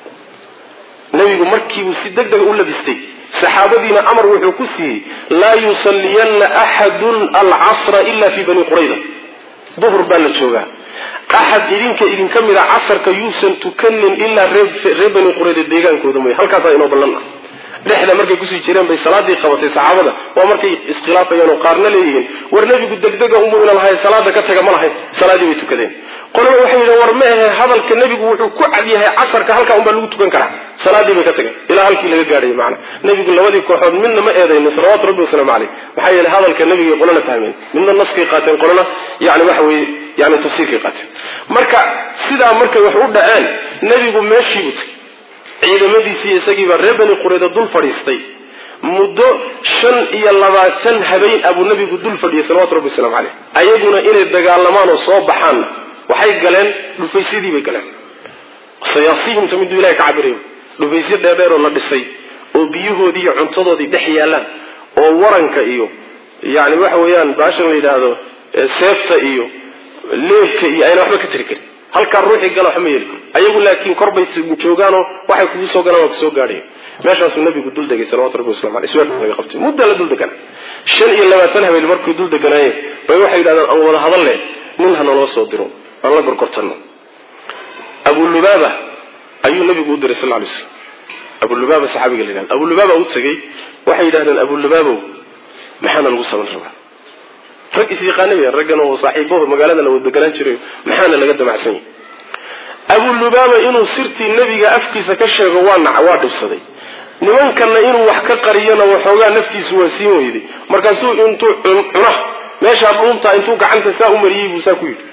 nabigu markiibuu si deg dega u labistay saxaabadiina amar wuxuu ku siiyey laa yusalliyanna axadun alcasra ila fi bani qurayda duhur baa la joogaa axad idinka idinka mid a casarka yuusan tukanin ilaa reer bani qurayda deegaankooda mooye halkaasaa inoo ballan ah dhexda markay kusii jireen bay salaadii qabatay saxaabada waa markay iskhilaafayeen oo qaarna leeyihiin war nebigu degdega umu ina lahay salaada ka taga ma lahayn salaadii bay tukadeen qolaba waxay yidheen war ma ahe hadalka nebigu wuxuu ku cad yahay casarka halkaa unbaa lagu tukan karaa salaadii bay ka tageen ilaa halkii laga gaadhay macna nebigu labadii kooxood midna ma eedaynin salawaatu rabbi wasalaamu caleyh maxaa yeelay hadalka nebigay qolana fahmeen midna naskay qaateen qolana yani waxa weye yani tafsiirkay qaateen marka sidaa markay wax u dhaceen nebigu meeshiibuu tagay ciidamadiisii isagiibaa reer bani qurayda dul fadhiistay muddo shan iyo labaatan habeen abuu nabigu dul fadhiyay salawatu rabbi waslamu caleyh ayaguna inay dagaalamaan oo soo baxaan waxay galeen dhufaysyadii bay galeen sayaasihimta miduu ilahay ka cabirayo dhufaysyo dheerdheer oo la dhisay oo biyahoodii iyo cuntadoodii dhex yaalaan oo waranka iyo yani waxa weeyaan baashan la yidhaahdo seefta iyo leebka iyo ayna waxba ka tiri karin halkaa ruuxii gala waxma yeeli karo ayagu laakiin korbay joogaanoo waxay kugu soo galaan waa kusoo gaadhaya meeshaasuu nabigu dul degay salawatu rabbi waslamu aleyh suwaadka laga qabtay muddaa la dul degana shan iyo labaatan habeen markuu dul deganaayeen bay waxay yidhahdeen aan wada hadal leh nin ha naloo soo diro aan la gorgortano abulubaaba ayuu nabigu u diray sal ly slam abulubaaba saxaabiga la yidhahda abulubaaba u tegey waxay yidhahdeen abulubaabow maxaana lagu saban rabaa rag isyaqaana weyaan raggan oo saaxiibaho magaalada la wada deganaan jiray maxaana laga damacsan yahay abulubaaba inuu sirtii nebiga afkiisa ka sheego waa naca waa dhibsaday nimankanna inuu wax ka qariyona waxoogaa naftiisu waa siin weyday markaasuu intuu cuna meeshaa dhuuntaa intuu gacanta saa u mariyey buu saa ku yidhi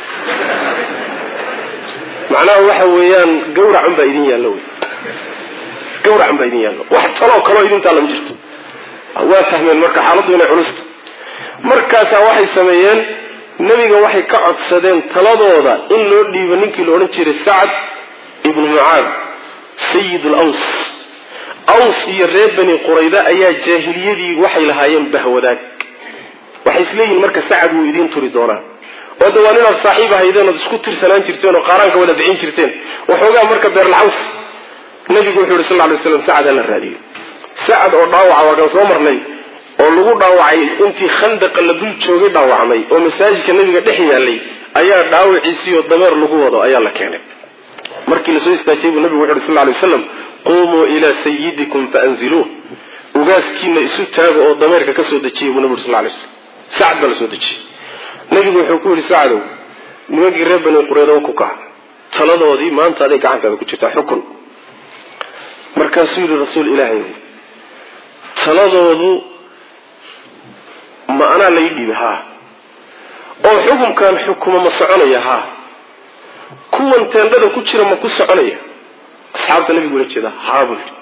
macnaha waxa weeyaan gawracun baa idin yaallo wey gawracun baa idin yaallo wax taloo kaloo idintaa lama jirto waa fahmeen marka xaaladdu inay culusta markaasaa waxay sameeyeen nebiga waxay ka codsadeen taladooda in loo dhiibo ninkii la odhan jiray sacad ibnu mucaad sayid laws aws iyo reer bani qurayda ayaa jaahiliyadii waxay lahaayeen bahwadaag waxay isleeyihin marka sacad wuu idiin turi doonaa oo de waa ninaad saaxiib ahaydeen ood isku tirsanaan jirteen oo qaaraanka wada bixin jirteen waxoogaa marka beerlacaws nabigu wuxuu yihi sal ly slam sacad hala raadiyo sacad oo dhaawaca waa kan soo marnay oo lagu dhaawacay intii khandaqa la dul joogay dhaawacmay oo masaajidka nabiga dhex yaalay ayaa dhaawaciisiiyo dameer lagu wado ayaa la keenay markii lasoo istaajiyay buu nabigu wuxu uhi sal lay waslam qumuu ilaa sayidikum faanziluuh ugaaskiina isu taaga oo dameerka ka soo dejiyay buu nabi uri sal lay slam sacad baa la soo dejiyey nabigu wuxuu ku yidhi sacdow nimankii reer bani qureeda ku kaca taladoodii maanta aday gacantaada ku jirtaa xukun markaasuu yidhi rasuul ilaahay taladoodu ma anaa lai dhiibi haa oo xukumkan xukuma ma soconaya haa kuwan teendhada ku jira ma ku soconaya asxaabta nabigu ula jeeda haa buu yidhi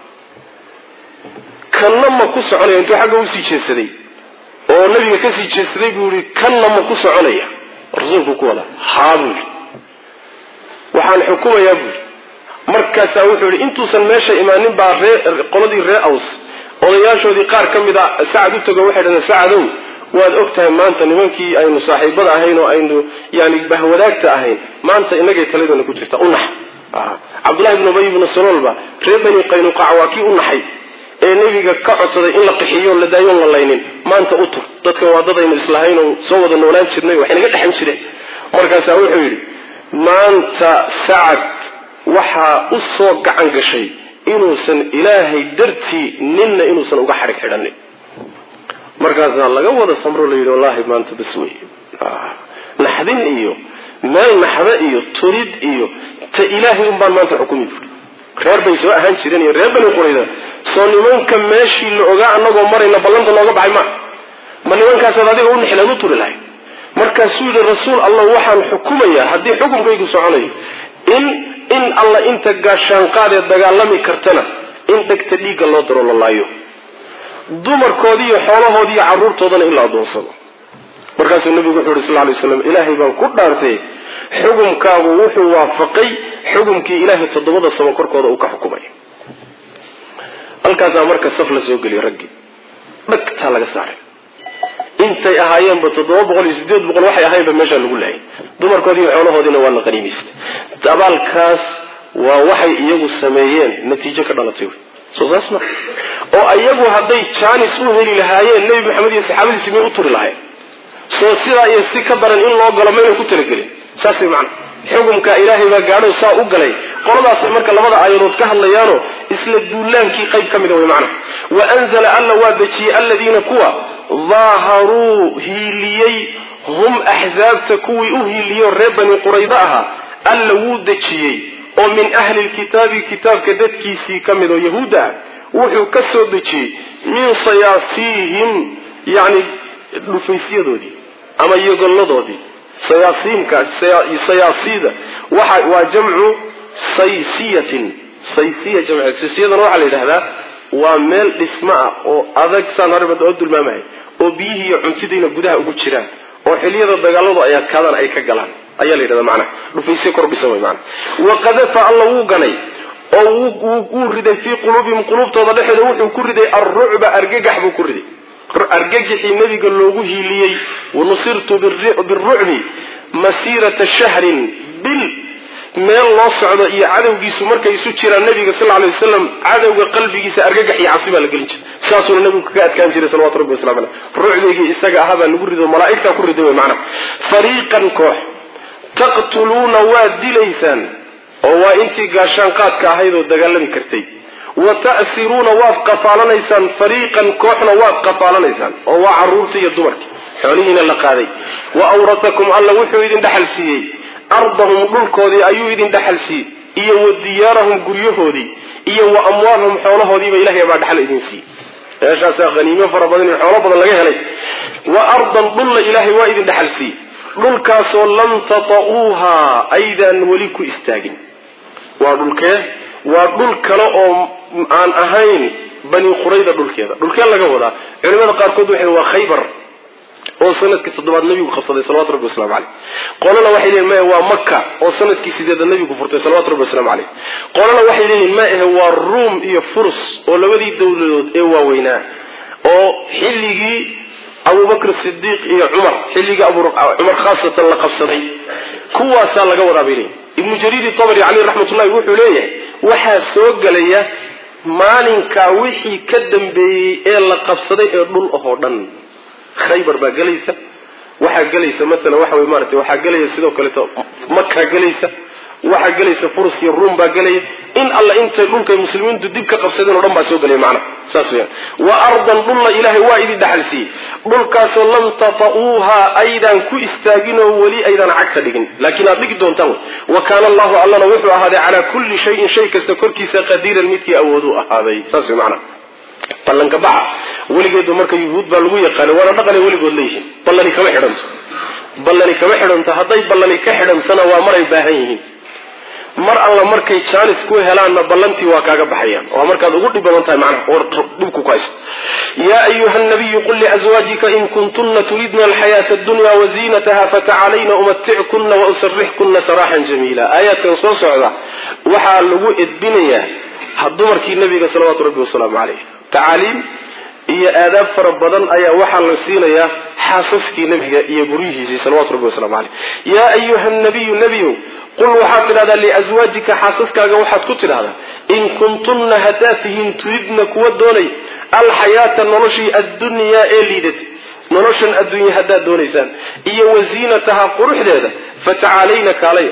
kanna ma ku soconaya intuu xagga usii jeedsaday oo nabiga kasii jeedsaday buu yihi kanna ma ku soconaya rasuulku ku wada haa buu yidhi waxaan xukumayaa buu yidhi markaasaa wuxuu yidhi intuusan meesha imaanin baa ree qoladii ree aws odayaashoodii qaar ka mid a sacad u tago waxay dhahdeen sacadow waad og tahay maanta nimankii aynu saaxiibada ahayn oo aynu yani bahwadaagta ahayn maanta inagay taladeena ku jirta u nax cabdullahi ibnu ubay ibnu saloolba reer bani qaynuqac waa kii u naxay ee nebiga ka codsaday in la qixiyo la daayoon la laynin maanta u tur dadkan waa dad aynu islahayn oo soo wada noolaan jirnay waxay naga dhexan jireen markaasaa wuxuu yidhi maanta sacad waxaa u soo gacan gashay inuusan ilaahay dartii ninna inuusan uga xadhig xidhanin markaasaa laga wada samro la yidhi wallahi maanta bas wey naxdin iyo meel naxda iyo turid iyo ta ilaahay un baan maanta xukumi buuri reer bay soo ahaan jireen iyo reer bani qurayda soo nimanka meeshii la ogaa anagoo marayna ballanta nooga baxay ma ma nimankaasaad adiga u nixleed u turi lahayd markaasuu yidhi rasuul allah waxaan xukumayaa haddii xukunkaygu soconayo in in alla inta gaashaanqaadee dagaalami kartana in dhegta dhiigga loo daro la laayo dumarkoodii iyo xoolahoodii iyo carruurtoodana in la adoonsado markaasuu nabigu wuxuu yhi sal lay slam ilaahay baan ku dhaartay xukumkaagu wuxuu waafaqay xukumkii ilaahay toddobada sabo korkooda uu ka xukumay halkaasaa marka saf la soo geliyay raggii dhagtaa laga saaray intay ahaayeenba toddoba boqol iyo sideed boqol waxay ahayenba meeshaa lagu laayay dumarkoodii iyo xoolahoodiina waa la qaniimaystay dabaalkaas waa waxay iyagu sameeyeen natiijo ka dhalatay soo saas ma oo iyagu hadday jaanis u heli lahaayeen nebi maxamed iyo saxaabadiisi may u turi lahayn soo sidaa iyo si ka daran in loo galo mayna ku talagelin saas way macana xukumka ilaahay baa gaadho saa u galay qoladaasay marka labada aayadood ka hadlayaano isla duulaankii qayb ka mida way macana wa anzala alla waa dejiyey aladiina kuwa daaharuu hiiliyey hum axzaabta kuwii u hiiliyo reer bani qurayda ahaa alla wuu dejiyey oo min ahli lkitaabi kitaabka dadkiisii ka mid oo yahuudda ah wuxuu ka soo dejiyey min sayaasiihim yani dhufaysyadoodii ama yogolladoodii sayaasiimka sayaasida waxa waa jamcu saysiyatin saysiya jamc saysiyadana waxaa la yidhahdaa waa meel dhismo ah oo adag saan horeba oo dulmaamahay oo biyihii iyo cuntidiina gudaha ugu jiraan oo xiliyada dagaaladu ay adkaadaan ay ka galaan ayaa la yidhahda macnaha dhufaysye kordhisan way macana waqadafa alla wuu ganay oo wuu riday fii quluubihim quluubtooda dhexeeda wuxuu ku riday alrucba argagax buu ku riday argagixii nabiga loogu hiiliyey wanusirtu birucbi masiirata shahrin bil meel loo socdo iyo cadowgiisu markay isu jiraan nabiga sal lay wasalam cadowga qalbigiisa argagax iyo cabsi baa la gelin jiray saasuuna nabigu kaga adkaan jiray salawatu rabbi waslamu aleyh rucdigii isaga ahaa baa lagu rido malaaigtaa ku riday wy macana fariiqan koox taqtuluuna waad dilaysaan oo waa intii gaashaan qaadka ahayd oo dagaalami kartay wa ta'siruuna waad qafaalanaysaan fariiqan kooxna waad qafaalanaysaan oo waa caruurta iyo dumarki xoolihiina la qaaday wa awratakum alla wuxuu idin dhaxal siiyey ardahum dhulkoodii ayuu idin dhaxal siiyey iyo wa diyaarahum guryahoodii iyo wa amwaalahum xoolahoodiiba ilahay baa dhaxal idin siiyey meeshaasaa haniimo fara badan iyo xoolo badan laga helay wa ardan dhulla ilaahay waa idin dhaxal siiyey dhulkaasoo lam tata'uuhaa aydaan weli ku istaagin waa dhulkee waa dhul kale oo aan ahayn bani qurayda dhulkeeda dhulkee laga wadaa culimada qaarkood waxay waa khaybar oo sanadkii toddobaad nabigu qabsaday salawatu rabbi waslamu caleyh qolana waxay leeyihin maya waa maka oo sanadkii sideeda nabigu furtay salawatu rabbi waslamu caleyh qolana waxay leeyihin ma ahe waa ruum iyo furus oo labadii dowladood ee waaweynaa oo xilligii abubakr sidiiq iyo cumar xilligii cumar khaasatan la qabsaday kuwaasaa laga wadaa bay leeyihin ibnu jariir tabri caleyh raxmatullahi wuxuu leeyahay waxaa soo gelaya maalinkaa wixii ka dambeeyey ee la qabsaday ee dhul ahoo dhan khaybar baa gelaysa waxaa gelaysa maala waxa wey maarata waxaa gelaya sidoo kaleeto makaa gelaysa waxaa gelaysa furus iyo ruum baa gelaya in alla intay dhulkay muslimiintu dib ka qabsadeen o dhan baa soo gelaya macna saas weyaan wa ardan dhulla ilaahay waa idin dhaxal siiyey dhulkaasoo lam tata'uuhaa aydaan ku istaagin oo weli aydaan cagta dhigin laakiin aad dhigi doontaan wa kaana allahu allana wuxuu ahaaday calaa kulli shayin shay kasta korkiisa qadiiran midkii awooduu ahaaday saas wey macna ballanka baxa weligeedu marka yuhuud baa lagu yaqaana waana dhaqanay weligood leeyihiin ballani kama xidhanto ballani kama xidhanto hadday ballani ka xidhantana waa maray baahan yihiin mar alla markay jaanis ku helaanna ballantii waa kaaga baxayaan waa markaad ugu dhib badan tahay macnaha oo dhibku ku haysto yaa ayuha nabiyu qul liazwaajika in kuntunna turidna alxayaata addunya waziinataha fatacalayna umatickunna wausarixkunna saraaxan jamiila aayaadkan soo socda waxaa lagu edbinayaa dumarkii nabiga salawaatu rabbi wasalaamu caleyh tacaaliim iyo aadaab fara badan ayaa waxaa la siinayaa xaasaskii nebiga iyo guryihiisii salawatu rabbi waslamu caleyh yaa ayuha nabiyu nebiyow qul waxaad tidhahdaa liaswaajika xaasaskaaga waxaad ku tidhahdaa in kuntunna haddaad tihiin turidna kuwa doonay alxayaata noloshii addunyaa ee liidat noloshan adduunya haddaad doonaysaan iyo wasiinataha quruxdeeda fatacaalayna kaalaya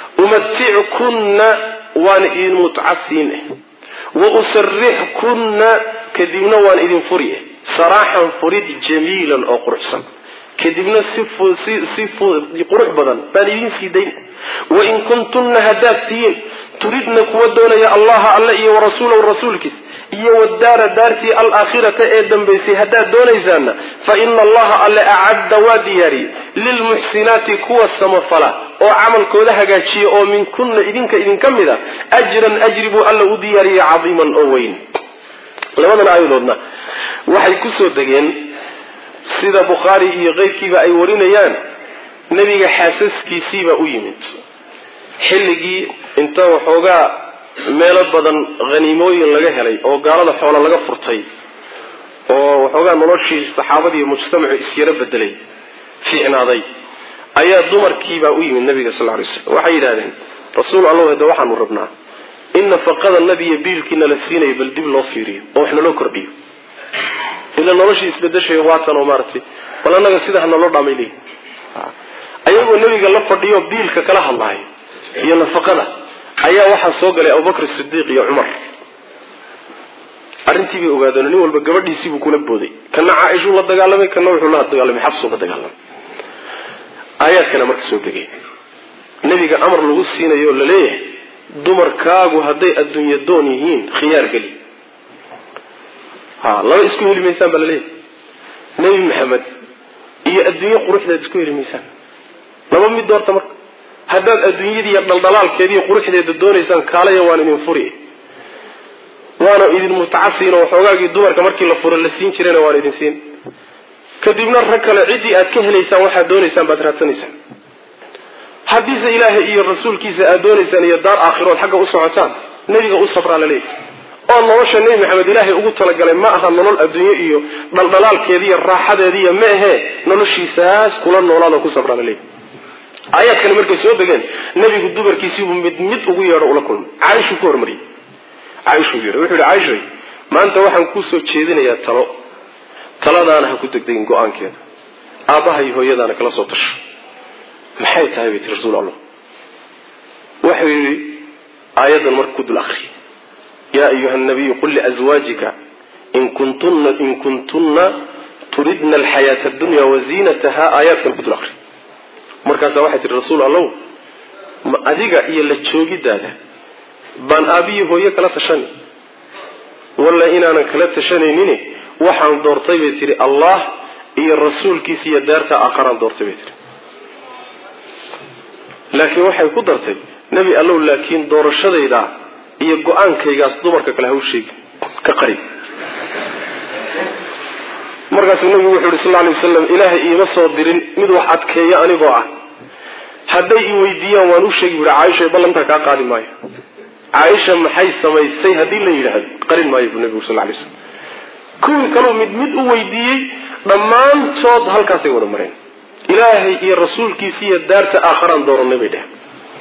umatickunna waan idin mutcasiin eh wa usarixkunna kadibna waan idin furi eh saraaxan furid jamiilan oo quruxsan kadibna si qurux badan baan idin sii dayn wain kuntunna haddaad tihiin turidna kuwa doonaya allaha alle iyo warasuulahu rasuulkiis iyo wadaara daartii alaakhirata ee dambaysay haddaad doonaysaanna fa ina allaha alle acadda waa diyaariyey lilmuxsinaati kuwa samafala oo camalkooda hagaajiya oo minkunna idinka idinka mid a ajran ajri buu alla u diyaariyey cadiiman oo weyn labadan aayadoodna waxay kusoo degeen sida bukhaari iyo keyrkiiba ay warinayaan nebiga xaasaskiisiibaa u yimid xilligii inta waxoogaa meelo badan haniimooyin laga helay oo gaalada xoola laga furtay oo waxoogaa noloshii saxaabadii mujtamacu isyaro bedelay fiicnaaday ayaa dumarkiibaa u yimid nabiga sal ly slam waxay yidhahdeen rasuul allahu hade waxaanu rabnaa in nafaqada nabiya biilkiina la siinayo bal dib loo fiiriyo oo wax naloo kordhiyo ila noloshii isbedeshay waatan oo maaratay bal annaga sida ha naloo dhaamay leeyihi ayagoo nebiga la fadhiyo biilka kala hadlahay iyo nafaqada ayaa waxaa soo galay abubakr sidiiq iyo cumar arrintii bay ogaadeen nin walba gabadhiisiibuu kula booday kana caaishuu la dagaalamay kana wuxuu la dagaalamay xabsuu la dagaalamay aayaadkana marka soo degay nebiga amar lagu siinayo oo laleeyahay dumarkaagu hadday adduunya doon yihiin khiyaar geli ha laba isku heli maysaan baa laleeyahay nebi maxamed iyo adduunye quruxdeed isku heli maysaan laba mid doorta marka haddaad adduunyadiiyo dhaldhalaalkeediiyo quruxdeeda doonaysaan kaalaya waan idin furi waana idin mutacasiino waxoogaagii dumarka markii la furo la siin jirayna waan idin siin kadibna rag kale ciddii aad ka helaysaan waxaad doonaysaan baad raadsanaysaan haddiise ilaahay iyo rasuulkiisa aad doonaysaan iyo daar aakhirood xagga u socotaan nebiga u sabraa la leeyahy oo nolosha nebi maxamed ilaahay ugu talagalay ma aha nolol adduunye iyo dhaldhalaalkeediiyo raaxadeediiyo ma ahee noloshiisaas kula noolaadoo ku sabraa la leeyahy aayaadkani markay soo degeen nebigu dumarkiisiibuu mid mid ugu yeedho ula kulmay caaishuu ku hormariyey caaishuu yeedhay wuxuu yihi caaishay maanta waxaan kuusoo jeedinayaa talo taladaana ha ku degdegin go-aankeeda aabbaha iyo hooyadaana kala soo tasho maxay tahay bay tii rasuul allah wuxuu yidhi aayaddan marka ku dul akri yaa ayuha nabiyu qul liazwaajika in kuntunna in kuntunna turidna alxayaata adunya waziinataha aayaadkan ku dul aqri markaasaa waxay tihi rasuul allow ma adiga iyo la joogidaada baan aabbiyi hooye kala tashani walla inaanan kala tashanaynin waxaan doortay bay tihi allah iyo rasuulkiisa iyo daarta aakharaan doortay bay tihi laakiin waxay ku dartay nebi allow laakiin doorashadayda iyo go-aankaygaas dumarka kale ha u sheegi ka qari markaasuu nabigu wuxu uhi sal lla alay wasalam ilaahay iima soo dirin mid wax adkeeya anigoo ah hadday i weydiiyaan waan u sheegi buhi caaisha ballantaa kaa qaadi maayo caaisha maxay samaysay haddii la yidhaahdo qarin maayo buu nabigu sal lla alay slam kuwii kaluu mid mid u weydiiyey dhammaantood halkaasay wada mareen ilaahay iyo rasuulkiisa iyo daarta aakharaan dooranay bay dheheen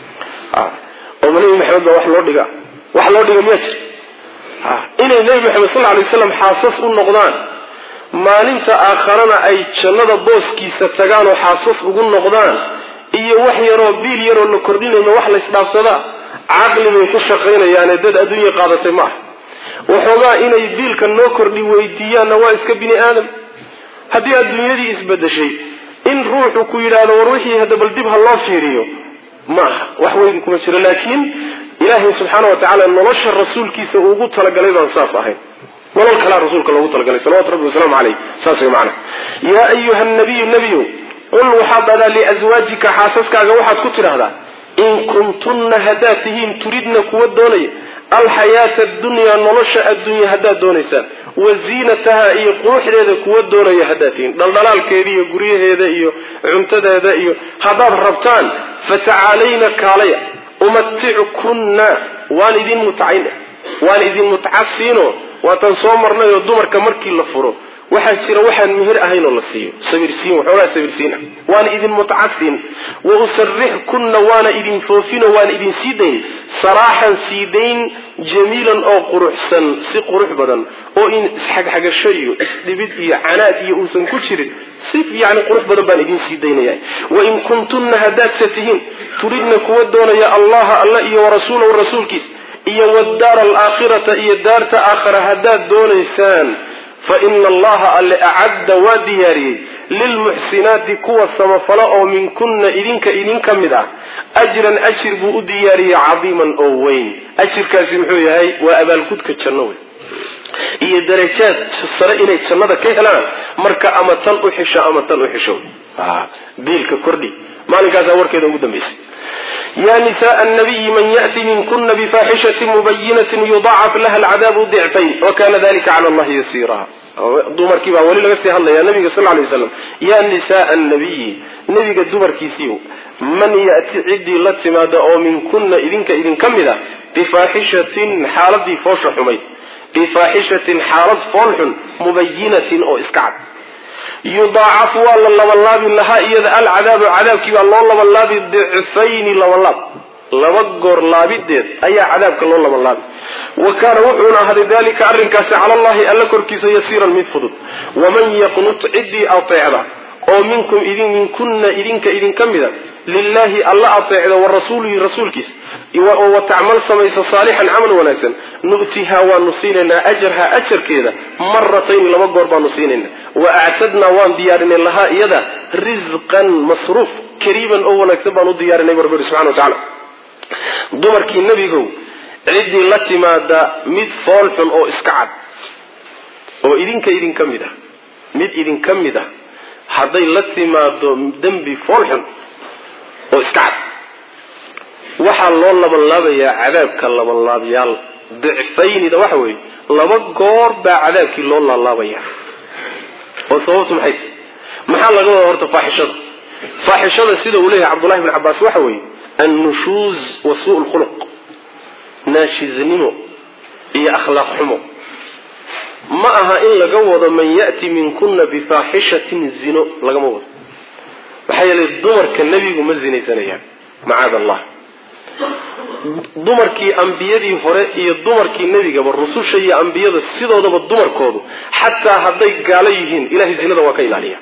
oo ma nebi maxamed baa wax loo dhiga wax loo dhiga miyaa jira inay nebi maxamed sal alay waslam xaasas u noqdaan maalinta aakharana ay jannada booskiisa tagaan oo xaasas ugu noqdaan iyo wax yaroo biil yaroo la kordhinayno wax la isdhaafsadaa caqli bay ku shaqaynayaane dad adduunya qaadatay ma aha waxoogaa inay biilka noo kordhi weydiiyaanna waa iska bini aadam haddii adduunyadii isbedeshay in ruuxu ku yidhaahdo war wixii hadda bal dib ha loo fiiriyo ma aha wax weyn kuma jiro laakiin ilaahay subxaana wa tacaala nolosha rasuulkiisa uu ugu talagalay baan saas ahayn nolol kalaa rasuulka loogu talagalay salawatu rabbi wasalaamu caleyh saas way macana yaa ayuha nabiyu nebiyow qul waxaad dhadaa liaswaajika xaasaskaaga waxaad ku tidhaahdaa in kuntunna haddaad tihiin turidna kuwa doonaya alxayaata addunyaa nolosha adduunya haddaad doonaysaan wa ziinataha iyo quruxdeeda kuwa doonaya haddaad tihiin dhaldhalaalkeeda iyo guryaheeda iyo cuntadeeda iyo haddaad rabtaan fatacaalayna kaalaya umaticukunna waan idin mutcayn waan idin mutcasiino waataan soo marnay oo dumarka markii la furo waxaa jira waxaan mihir ahayn oo la siiyo sabirsiin waxoogaa sabirsiin ah waana idin mutcasin wa usarixkunna waana idin foofino waana idin sii dayn saraaxan sii dayn jamiilan oo quruxsan si qurux badan oo in isxagxagasho iyo isdhibid iyo canaad iyo uusan ku jirin si yani qurux badan baan idin sii daynaya wain kuntunna haddaadsa tihiin turidna kuwa doonaya allaha alla iyo warasuulahu rasuulkiis iyo wadaara alaakhirata iyo daarta aakhara haddaad doonaysaan fa ina allaha alle acadda waa diyaariyey lilmuxsinaati kuwa samafalo oo minkunna idinka idin ka mid ah ajran ajir buu u diyaariyey cadiiman oo weyn ajirkaasi muxuu yahay waa abaalgudka janno wey iyo darajaad sare inay jannada ka helaan marka ama tan u xisho ama tan u xisho biilka kordhi maalinkaasaa warkeeda ugu dambaysay ya nisaء الnabiyi man yأti minkuna bfaxishaةi mubayinaةi yudacaf laha اlcadaabu dicfayn wakana dalika clى اllahi yasiira dumarkii baa weli laga sii hadlaya nabiga sal lay waslam ya nisaء الnabiyi nebiga dumarkiisiiyo man yأti ciddii la timaada oo minkuna idinka idinka mid a bifaaxishatin xaaladii foosha xumayd bifaaxishatin xaalad foolxun mubayinatin oo iska cad yudaacafu waa la labanlaabi lahaa iyada alcadaabu cadaabkii baa loo labanlaabi dicfayni labanlaab laba goor laabideed ayaa cadaabka loo labanlaabi wa kaana wuxuuna ahday dalika arrinkaasi cala allahi alla korkiisa yasiiran mid fudud waman yaqnut ciddii ateecda oo minkum idin minkunna idinka idinka mida lilahi alla ateecda wa rasuulihi rasuulkiisa wa tacmal samaysa saalixan camal wanaagsan nu'tihaa waanu siinaynaa ajarha ajarkeeda maratayni laba goor baanu siinayna wa actadnaa waan diyaarinay lahaa iyada risqan masruuf kariiban oo wanaagsan baan u diyaarinay barbar subxana wa tacala dumarkii nebigow ciddii la timaada mid fool xun oo iska cad oo idinka idinka mid ah mid idinka mid ah hadday la timaado dembi fool xun oo iska cad waxaa loo labanlaabayaa cadaabka labanlaabyaal dicfaynida waxa weeye laba goor baa cadaabkii loo laalaabaya oo sababtu maxay tahy maxaa laga wada horta faaxishada faaxishada sida uu leeyahay cabdullahi bn cabaas waxa weeye annushuuz wa suu lkhuluq naashiznimo iyo akhlaaq xumo ma aha in laga wado man ya'ti minkuna bifaaxishatin zino lagama wado maxaa yeelay dumarka nebigu ma zinaysanayaan macaad allah dumarkii ambiyadii hore iyo dumarkii nebigaba rususha iyo ambiyada sidoodaba dumarkoodu xataa hadday gaalo yihiin ilahay zinada waa ka ilaaliya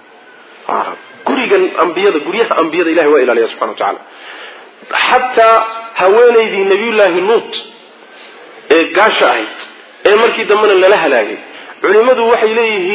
gurigan ambiyada guryaha ambiyada ilahay waa ilaaliya subxana wa tacaala xataa haweenaydii nabiyullaahi luut ee gaasha ahayd ee markii dambena lala halaagay culimmadu waxay leeyihiin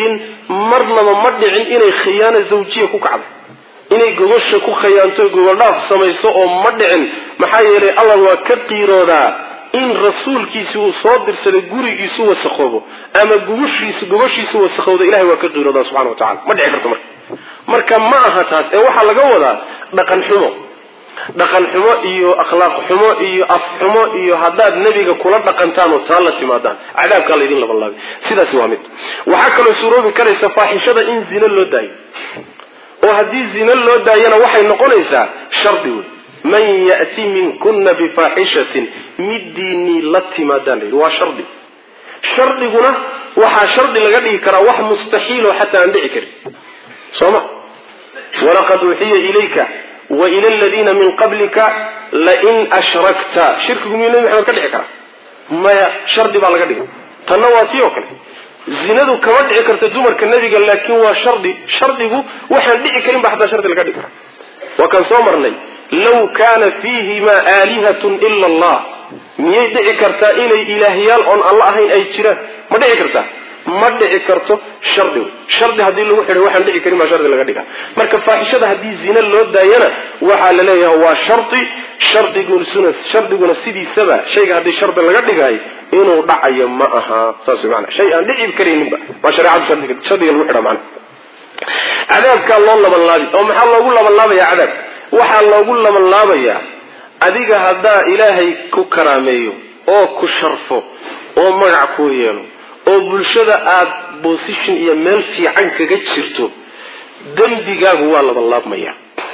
marnaba ma dhicin inay khiyaano zawjiya ku kacdo inay gogosha ku khayaanto gogoldhaaf samayso oo ma dhicin maxaa yeelay allah waa ka qiiroodaa in rasuulkiisi uu soo dirsaday gurigiisu wasaqoobo ama gogoshiisu gogoshiisu wasaqowda ilahay waa ka qiiroodaa subxana wa tacala ma dhici karto marka marka ma aha taas ee waxaa laga wadaa dhaqan xumo dhaqan xumo iyo akhlaaq xumo iyo af xumo iyo haddaad nebiga kula dhaqantaan oo taa la timaadaan cadaabkaa laydin labanlaabay sidaasi waa mid waxaa kaloo suuroobi karaysa faaxishada in zino loo daayo oo haddii zino loo daayana waxay noqonaysaa shardi wey man ya'ti minkuna bifaaxishatin midiinii la timaadaan layidhi waa shardi shardiguna waxaa shardi laga dhigi karaa wax mustaxiiloo xataa aan dhici karin soo ma walaqad uuxiya ilayka wa ila aladiina min qablika lain ashrakta shirkigu miyuu nebi maxamed ka dhici karaa maya shardi baa laga dhigay tanna waa tii oo kale zinadu kama dhici karta dumarka nebiga laakiin waa shardi shardigu waxaan dhici karin ba xataa shardi laga dhigi karaa waa kaan soo marnay law kaana fiihimaa aalihatun ila allah miyay dhici kartaa inay ilaahyaal oon alla ahayn ay jiraan ma dhici kartaa ma dhici karto shardi shardi haddii lagu xidhay waxaan dhici karin baa shardi laga dhiga marka faaxishada haddii zina loo daayana waxaa la leeyahay waa shardi shardiguna shardiguna sidiisaba shayga haddii shardi laga dhigaayo inuu dhacayo ma aha saas way maanaa shay aan dhici karayninba waa shareecadu shardiga shardiga lagu xidha macna cadaabkaa loo labanlaabi oo maxaa loogu labanlaabayaa cadaab waxaa loogu labanlaabayaa adiga haddaa ilaahay ku karaameeyo oo ku sharfo oo magac kuu yeelo oo bulshada aada bosishon iyo meel fiican kaga jirto dembigaagu waa labanlaabmaya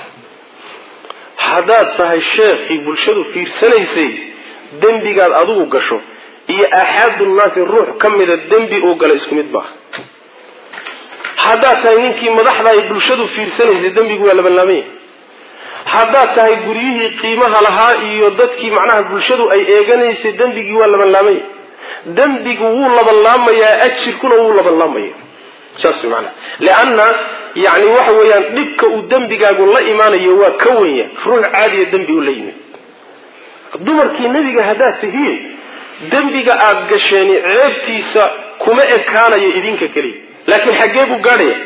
haddaad tahay sheekhii bulshadu fiirsanaysay dembigaad adigu gasho iyo aaxaadunnaasi ruux ka mida dembi uu gala isku mid maaha haddaad tahay ninkii madaxda ay bulshadu fiirsanaysay dembigu waa labanlaabanya haddaad tahay guryihii qiimaha lahaa iyo dadkii macnaha bulshadu ay eeganaysay dembigii waa labanlaabanya dembigu wuu labanlaamayaa ajirkuna wuu labanlaamaya saas way maanaa leanna yani waxa weeyaan dhibka uu dembigaagu la imaanayo waa ka wenya ruux caadiya dembi u la yimid dumarkii nebiga haddaad tihiin dembiga aada gasheeni ceebtiisa kuma ekaanayo idinka keliya laakiin xaggee buu gaadhaya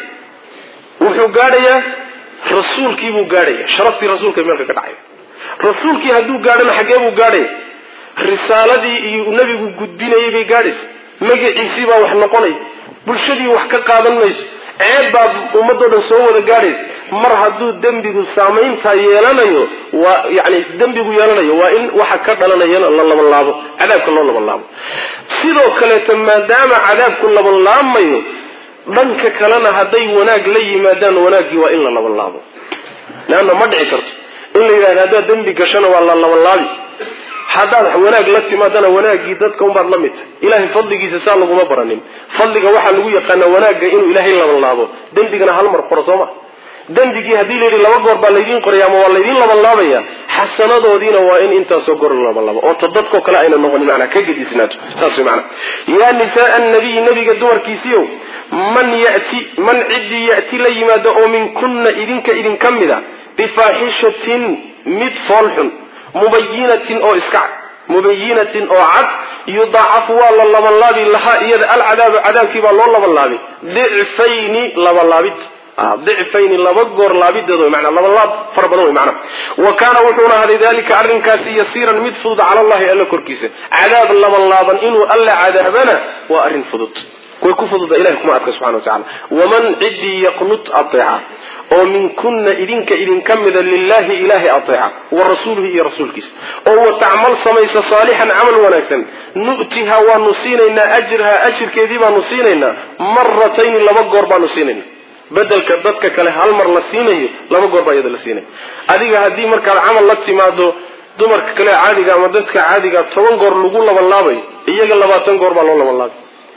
wuxuu gaadhayaa rasuulkiibuu gaadhaya sharaftii rasuulka meelka ka dhacaya rasuulkii hadduu gaadhana xaggee buu gaadhaya risaaladii iyo nebigu gudbinayay bay gaadhaysa magaciisii baa wax noqonaya bulshadii wax ka qaadan mayso ceeb baa ummadoo dhan soo wada gaadhaysa mar hadduu dembigu saamayntaa yeelanayo waa yani dembigu yeelanayo waa in waxa ka dhalanayana la labanlaabo cadaabka loo labanlaabo sidoo kaleeto maadaama cadaabku labanlaabmayo dhanka kalena hadday wanaag la yimaadaan wanaaggii waa in la labanlaabo leanna ma dhici karto in la yidhahdo haddaad dembi gashana waa la labanlaabi haddaad wanaag la timaadana wanaaggii dadka unbaad la mid tahay ilahay fadligiisa saa laguma baranin fadliga waxaa lagu yaqaanaa wanaagga inuu ilaahay labanlaabo dembigana hal mar qoro sooma dembigii haddii layidhi laba goor baa laydiin qoraya ama waa laydiin labanlaabaya xasanadoodiina waa in intaasoo goor la labanlaabo oo ta dadkoo kale ayna noqonin manaa ka gedisnaato saas way maanaa yaa nisaaa annabiyi nabiga dumarkiisiiow man yati man ciddii ya'ti la yimaado oo minkunna idinka idinka mid a bifaaxishatin mid foolxun mubayinatin oo iska cad mubayinatin oo cad yudaacafu waa la labanlaabi lahaa iyada alcadaabu cadaabkii baa loo labanlaabi dicfayni labanlaabid dicfayni laba goor laabideed way manaa labanlaab fara badan way macnaha wa kaana wuxuuna ahaday dalika arrinkaasi yasiiran mid fudud cala allahi alla korkiisa cadaab labanlaaban inuu alla cadaabana waa arrin fudud way ku fududa ilahi kuma adka subxana wa tacala waman ciddii yaqnut ateeca oo minkunna idinka idinka mida lilahi ilahay ateeca wa rasuulihi iyo rasuulkiisa oo wa tacmal samaysa saalixan camal wanaagsan nu'tiha waanu siinaynaa ajraha ajirkeedii baanu siinaynaa maratayni laba goor baanu siinayna bedelka dadka kale hal mar la siinayo laba goor baa iyada la siinaya adiga haddii markaad camal la timaado dumarka kale caadiga ama dadka caadiga toban goor lagu labanlaabayo iyaga labaatan goor baa loo labanlaabay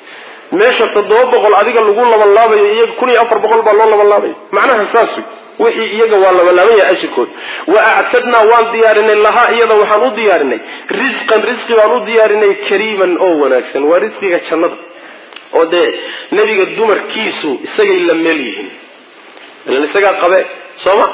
meesha toddoba boqol adiga lagu labanlaabayo iyaga kun iyo afar boqol baa loo labanlaabaya macnaha saas wey wixii iyaga waa labanlaaban yahay ajirkood wa actadnaa waan diyaarinay lahaa iyada waxaan u diyaarinay risqan risqi baan u diyaarinay kariiman oo wanaagsan waa risqiga jannada oo dee nebiga dumarkiisu isagay la meel yihiin ilan isagaa qabe sooma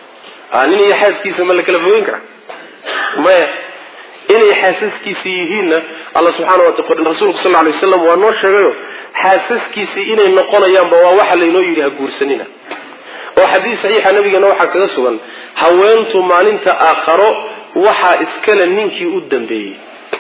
nin iyo xaaskiisa ma la kala fogeyn karaa maya inay xaasaskiisa yihiinna alla subxaana wa ta rasuulku sal ly waslam waa noo sheegayo xaasaskiisii inay noqonayaanba waa waxa laynoo yidhi ha guursanina oo xadiis saxiixa nabigeena waxaa kaga sugan haweentu maalinta aakharo waxaa iskale ninkii u dambeeyey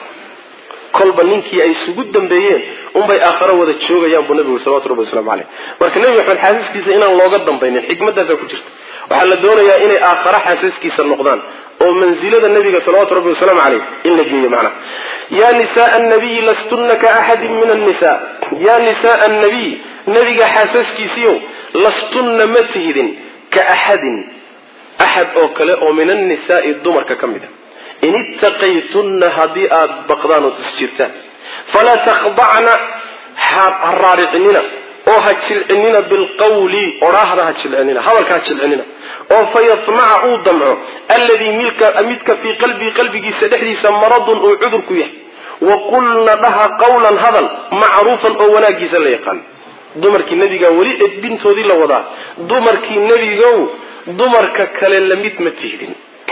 kolba ninkii ay isugu dambeeyeen unbay aakharo wada joogayaan buu nabigu salawatu rabbi waslamu caleyh marka nebi maxamed xaasaskiisa inaan looga dambaynin xikmadaasaa ku jirta waxaa la doonayaa inay aakharo xaasaskiisa noqdaan oo mansilada nabiga salawatu rabbi wasalaamu caleyh in la geeyo macnaha yaa nisaaa annabiyi lastunna ka axadin min annisa yaa nisaaa annabiy nabiga xaasaskiisiiow lastunna ma tihidin ka axadin axad oo kale oo min annisaai dumarka ka mid a in ittaqaytunna haddii aada baqdaan ood isjirtaan falaa takhdacna ha raaricinina oo ha jilcinina bilqawli odhaahda ha jilcinina hadalka ha jilcinina oo fayatmaca uu damco alladii midka fii qalbii qalbigiisa dhexdiisa maradun uu cudur ku yahay wa qulna dhaha qawlan hadal macruufan oo wanaagiisa la yaqaan dumarkii nebigaa weli edbintoodii la wadaa dumarkii nebigow dumarka kale lamid ma tihdin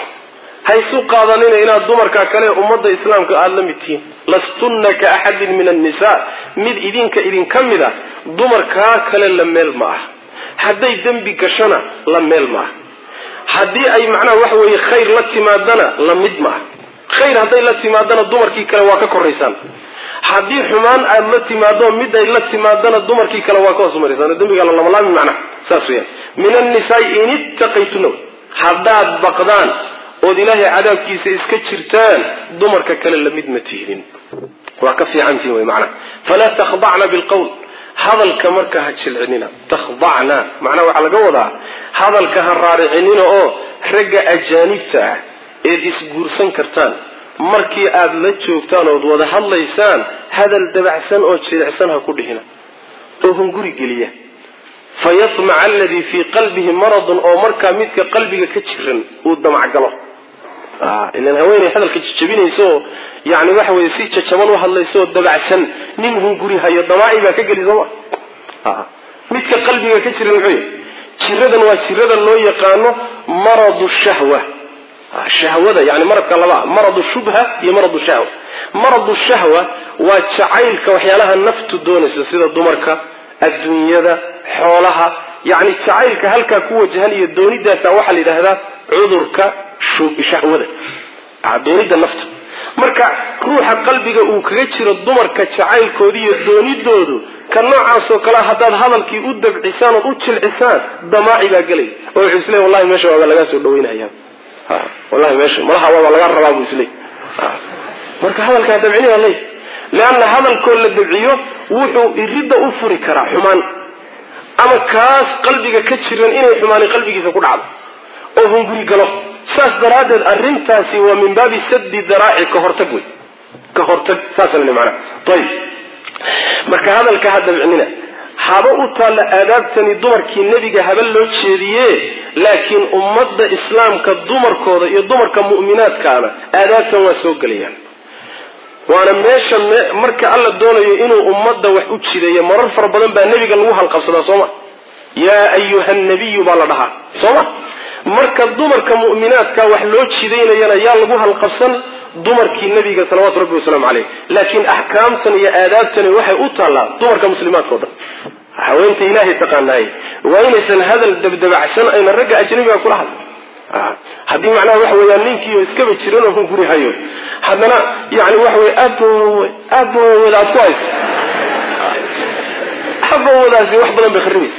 haysu qaadanina inaad dumarka kale ummadda islaamka aada la mid tihiin lastunna ka axadin min annisaa mid idinka idinka mid a dumarkaa kale la meel ma ah hadday dembi gashona la meel ma ah haddii ay macnaha waxa weeye khayr la timaadana la mid ma ah khayr hadday la timaadana dumarkii kale waa ka koraysaan haddii xumaan aad la timaado mid ay la timaadana dumarkii kale waa ka hoosmaraysaan dembiga lalamalaami macnaha saas weyaan min annisaai in ittaqaytuna haddaad baqdaan ood ilaahay cadaabkiisa iska jirtaan dumarka kale lamid ma tihdin waa ka fiicantihin wy macnaha falaa takhdacna bilqowl hadalka marka ha jilcinina takhdacna macnaha waxaa laga wadaa hadalka ha raaricinina oo ragga ajaanibta ah eed isguursan kartaan markii aad la joogtaan ood wada hadlaysaan hadal dabacsan oo jilicsan ha ku dhihina oo hunguri geliya fayatmaca aladii fii qalbihi maradun oo markaa midka qalbiga ka jiran uu damacgalo ilan haweeney hadalka jajabinayso oo yani waxa weye si jajaban u hadlayso oo dabacsan nin hunguri hayo damaaci baa ka geli sooma midka qalbiga ka jiran muxuu yahy jiradan waa jirada loo yaqaano maradu shahwa shahwada yani maradka laba maradu shubha iyo maradu shahwa maradu shahwa waa jacaylka waxyaalaha naftu doonayso sida dumarka adduunyada xoolaha yani jacaylka halkaa ku wajahan iyo doonidaasa waxaa la yidhaahdaa cudurka shahwada doonida nafta marka ruuxa qalbiga uu kaga jiro dumarka jacaylkooda iyo doonidoodu ka noocaasoo kale haddaad hadalkii u dabcisaan ood u jilcisaan damaaci baa gelay oo wuxuu isleey wallahi meesha waaba lagaa soo dhaweynaya wallahi meesha malaha waaba laga rabaa buu isleey marka hadalkaa dabcinina ley leanna hadalkoo la dabciyo wuxuu iridda u furi karaa xumaan ama kaas qalbiga ka jiran inay xumaani qalbigiisa ku dhacdo oo hunguri galo saas daraaddeed arrintaasi waa min baabi saddi daraaci ka hortag wey ka hortag saasa lani macnaha ayib marka hadalka ha dabcinina haba u taalla aadaabtani dumarkii nebiga haba loo jeediye laakiin ummadda islaamka dumarkooda iyo dumarka mu'minaadkaana aadaabtan waa soo gelayaan waana meesha marka alla doonayo inuu ummadda wax u jideeyo marar fara badan baa nebiga lagu halqabsadaa sooma yaa ayuha nabiyu baa la dhahaa sooma marka dumarka mu'minaadka wax loo jidaynayana yaa lagu halqabsan dumarkii nebiga salawaatu rabbi wasalaamu caleyh laakiin axkaamtan iyo aadaabtani waxay u taallaa dumarka muslimaadka o dhan haweenta ilaahay taqaanaay waa inaysan hadal dabdabacsan ayna ragga ajnabiga kula hadla haddii macnaha waxa weeyaan ninkiio iskaba jiranoo ku guri hayo haddana yani waxa wey abowe aboweda aad ku hayso abowadaasi wax badan bay kharibaysa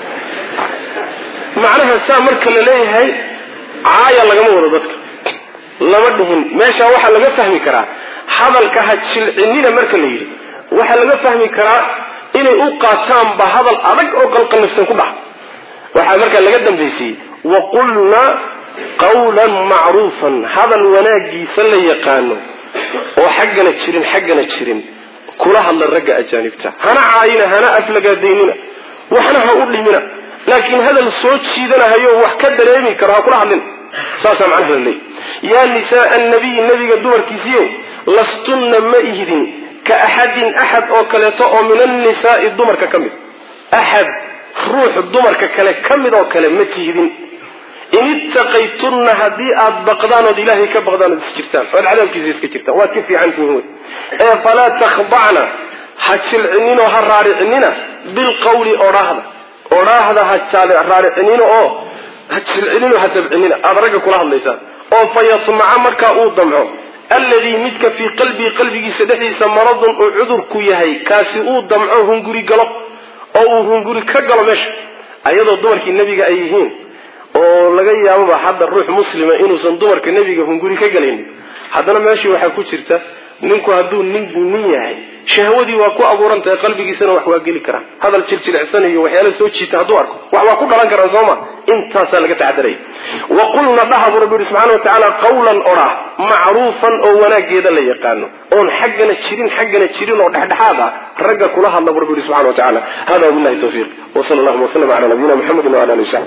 macnaha saa marka la leeyahay caaya lagama wado dadka lama dhihin meeshaa waxaa laga fahmi karaa hadalka ha jilcinina marka la yidhi waxaa laga fahmi karaa inay u qaataanba hadal adag oo qalqalifsan ku dhaca waxaa markaa laga dambaysiyey waqulna qawlan macruufan hadal wanaagiisa la yaqaano oo xaggana jirin xaggana jirin kula hadla ragga ajaanibta hana caayina hana aflagaadaynina waxna ha u dhimina laakiin hadal soo jiidanahayo wax ka dareemi karo ha kula hadlina saasaa macnaha la leeyay yaa nisaaa annabiyi nabiga dumarkiisiiyo lastunna ma ihdin ka axadin axad oo kaleeto oo min annisaai dumarka ka mid axad ruux dumarka kale ka mid oo kale ma tihdin in ittaqaytunna haddii aad baqdaan ood ilaahay ka baqdaan ood is jirtaan ood cadaabkiisa iska jirtaan waad ka fiican tihiin wey ee falaa takhdacna ha jilcininoo ha raaricinina bilqawli odhaahda odhaahda ha raaricinina oo ha jilcininoo ha dabcinina aada ragga kula hadlaysaan oo fa yatmaca markaa uu damco alladii midka fii qalbii qalbigiisa dhexdiisa maradun uu cudurku yahay kaasi uu damco hunguri galo oo uu hunguri ka galo meesha ayadoo dumarkii nebiga ay yihiin oo laga yaababa hadda ruux muslima inuusan dumarka nebiga hunguri ka galaynin haddana meeshii waxaa ku jirta ninku hadduu nin nin yahay shahwadii waa ku abuuran tahay qalbigiisana wax waa geli karaa hadal jiljilicsan iyo waxyaala soo jiita hadduu arko wax waa ku dhalan karaan sooma intaasaa laga taxadaraya wa qulna dhaha buu rabbi yihi subxana wa tacaala qawlan odhah macruufan oo wanaageeda la yaqaano oon xaggana jirin xaggana jirin oo dhexdhexaad ah ragga kula hadla buu rabbi yihi subxana wa tacala hada wabillahi tawfiiq wa sala allahuma wasalam cala nabiyina muxamedin wala alihi wasaxbi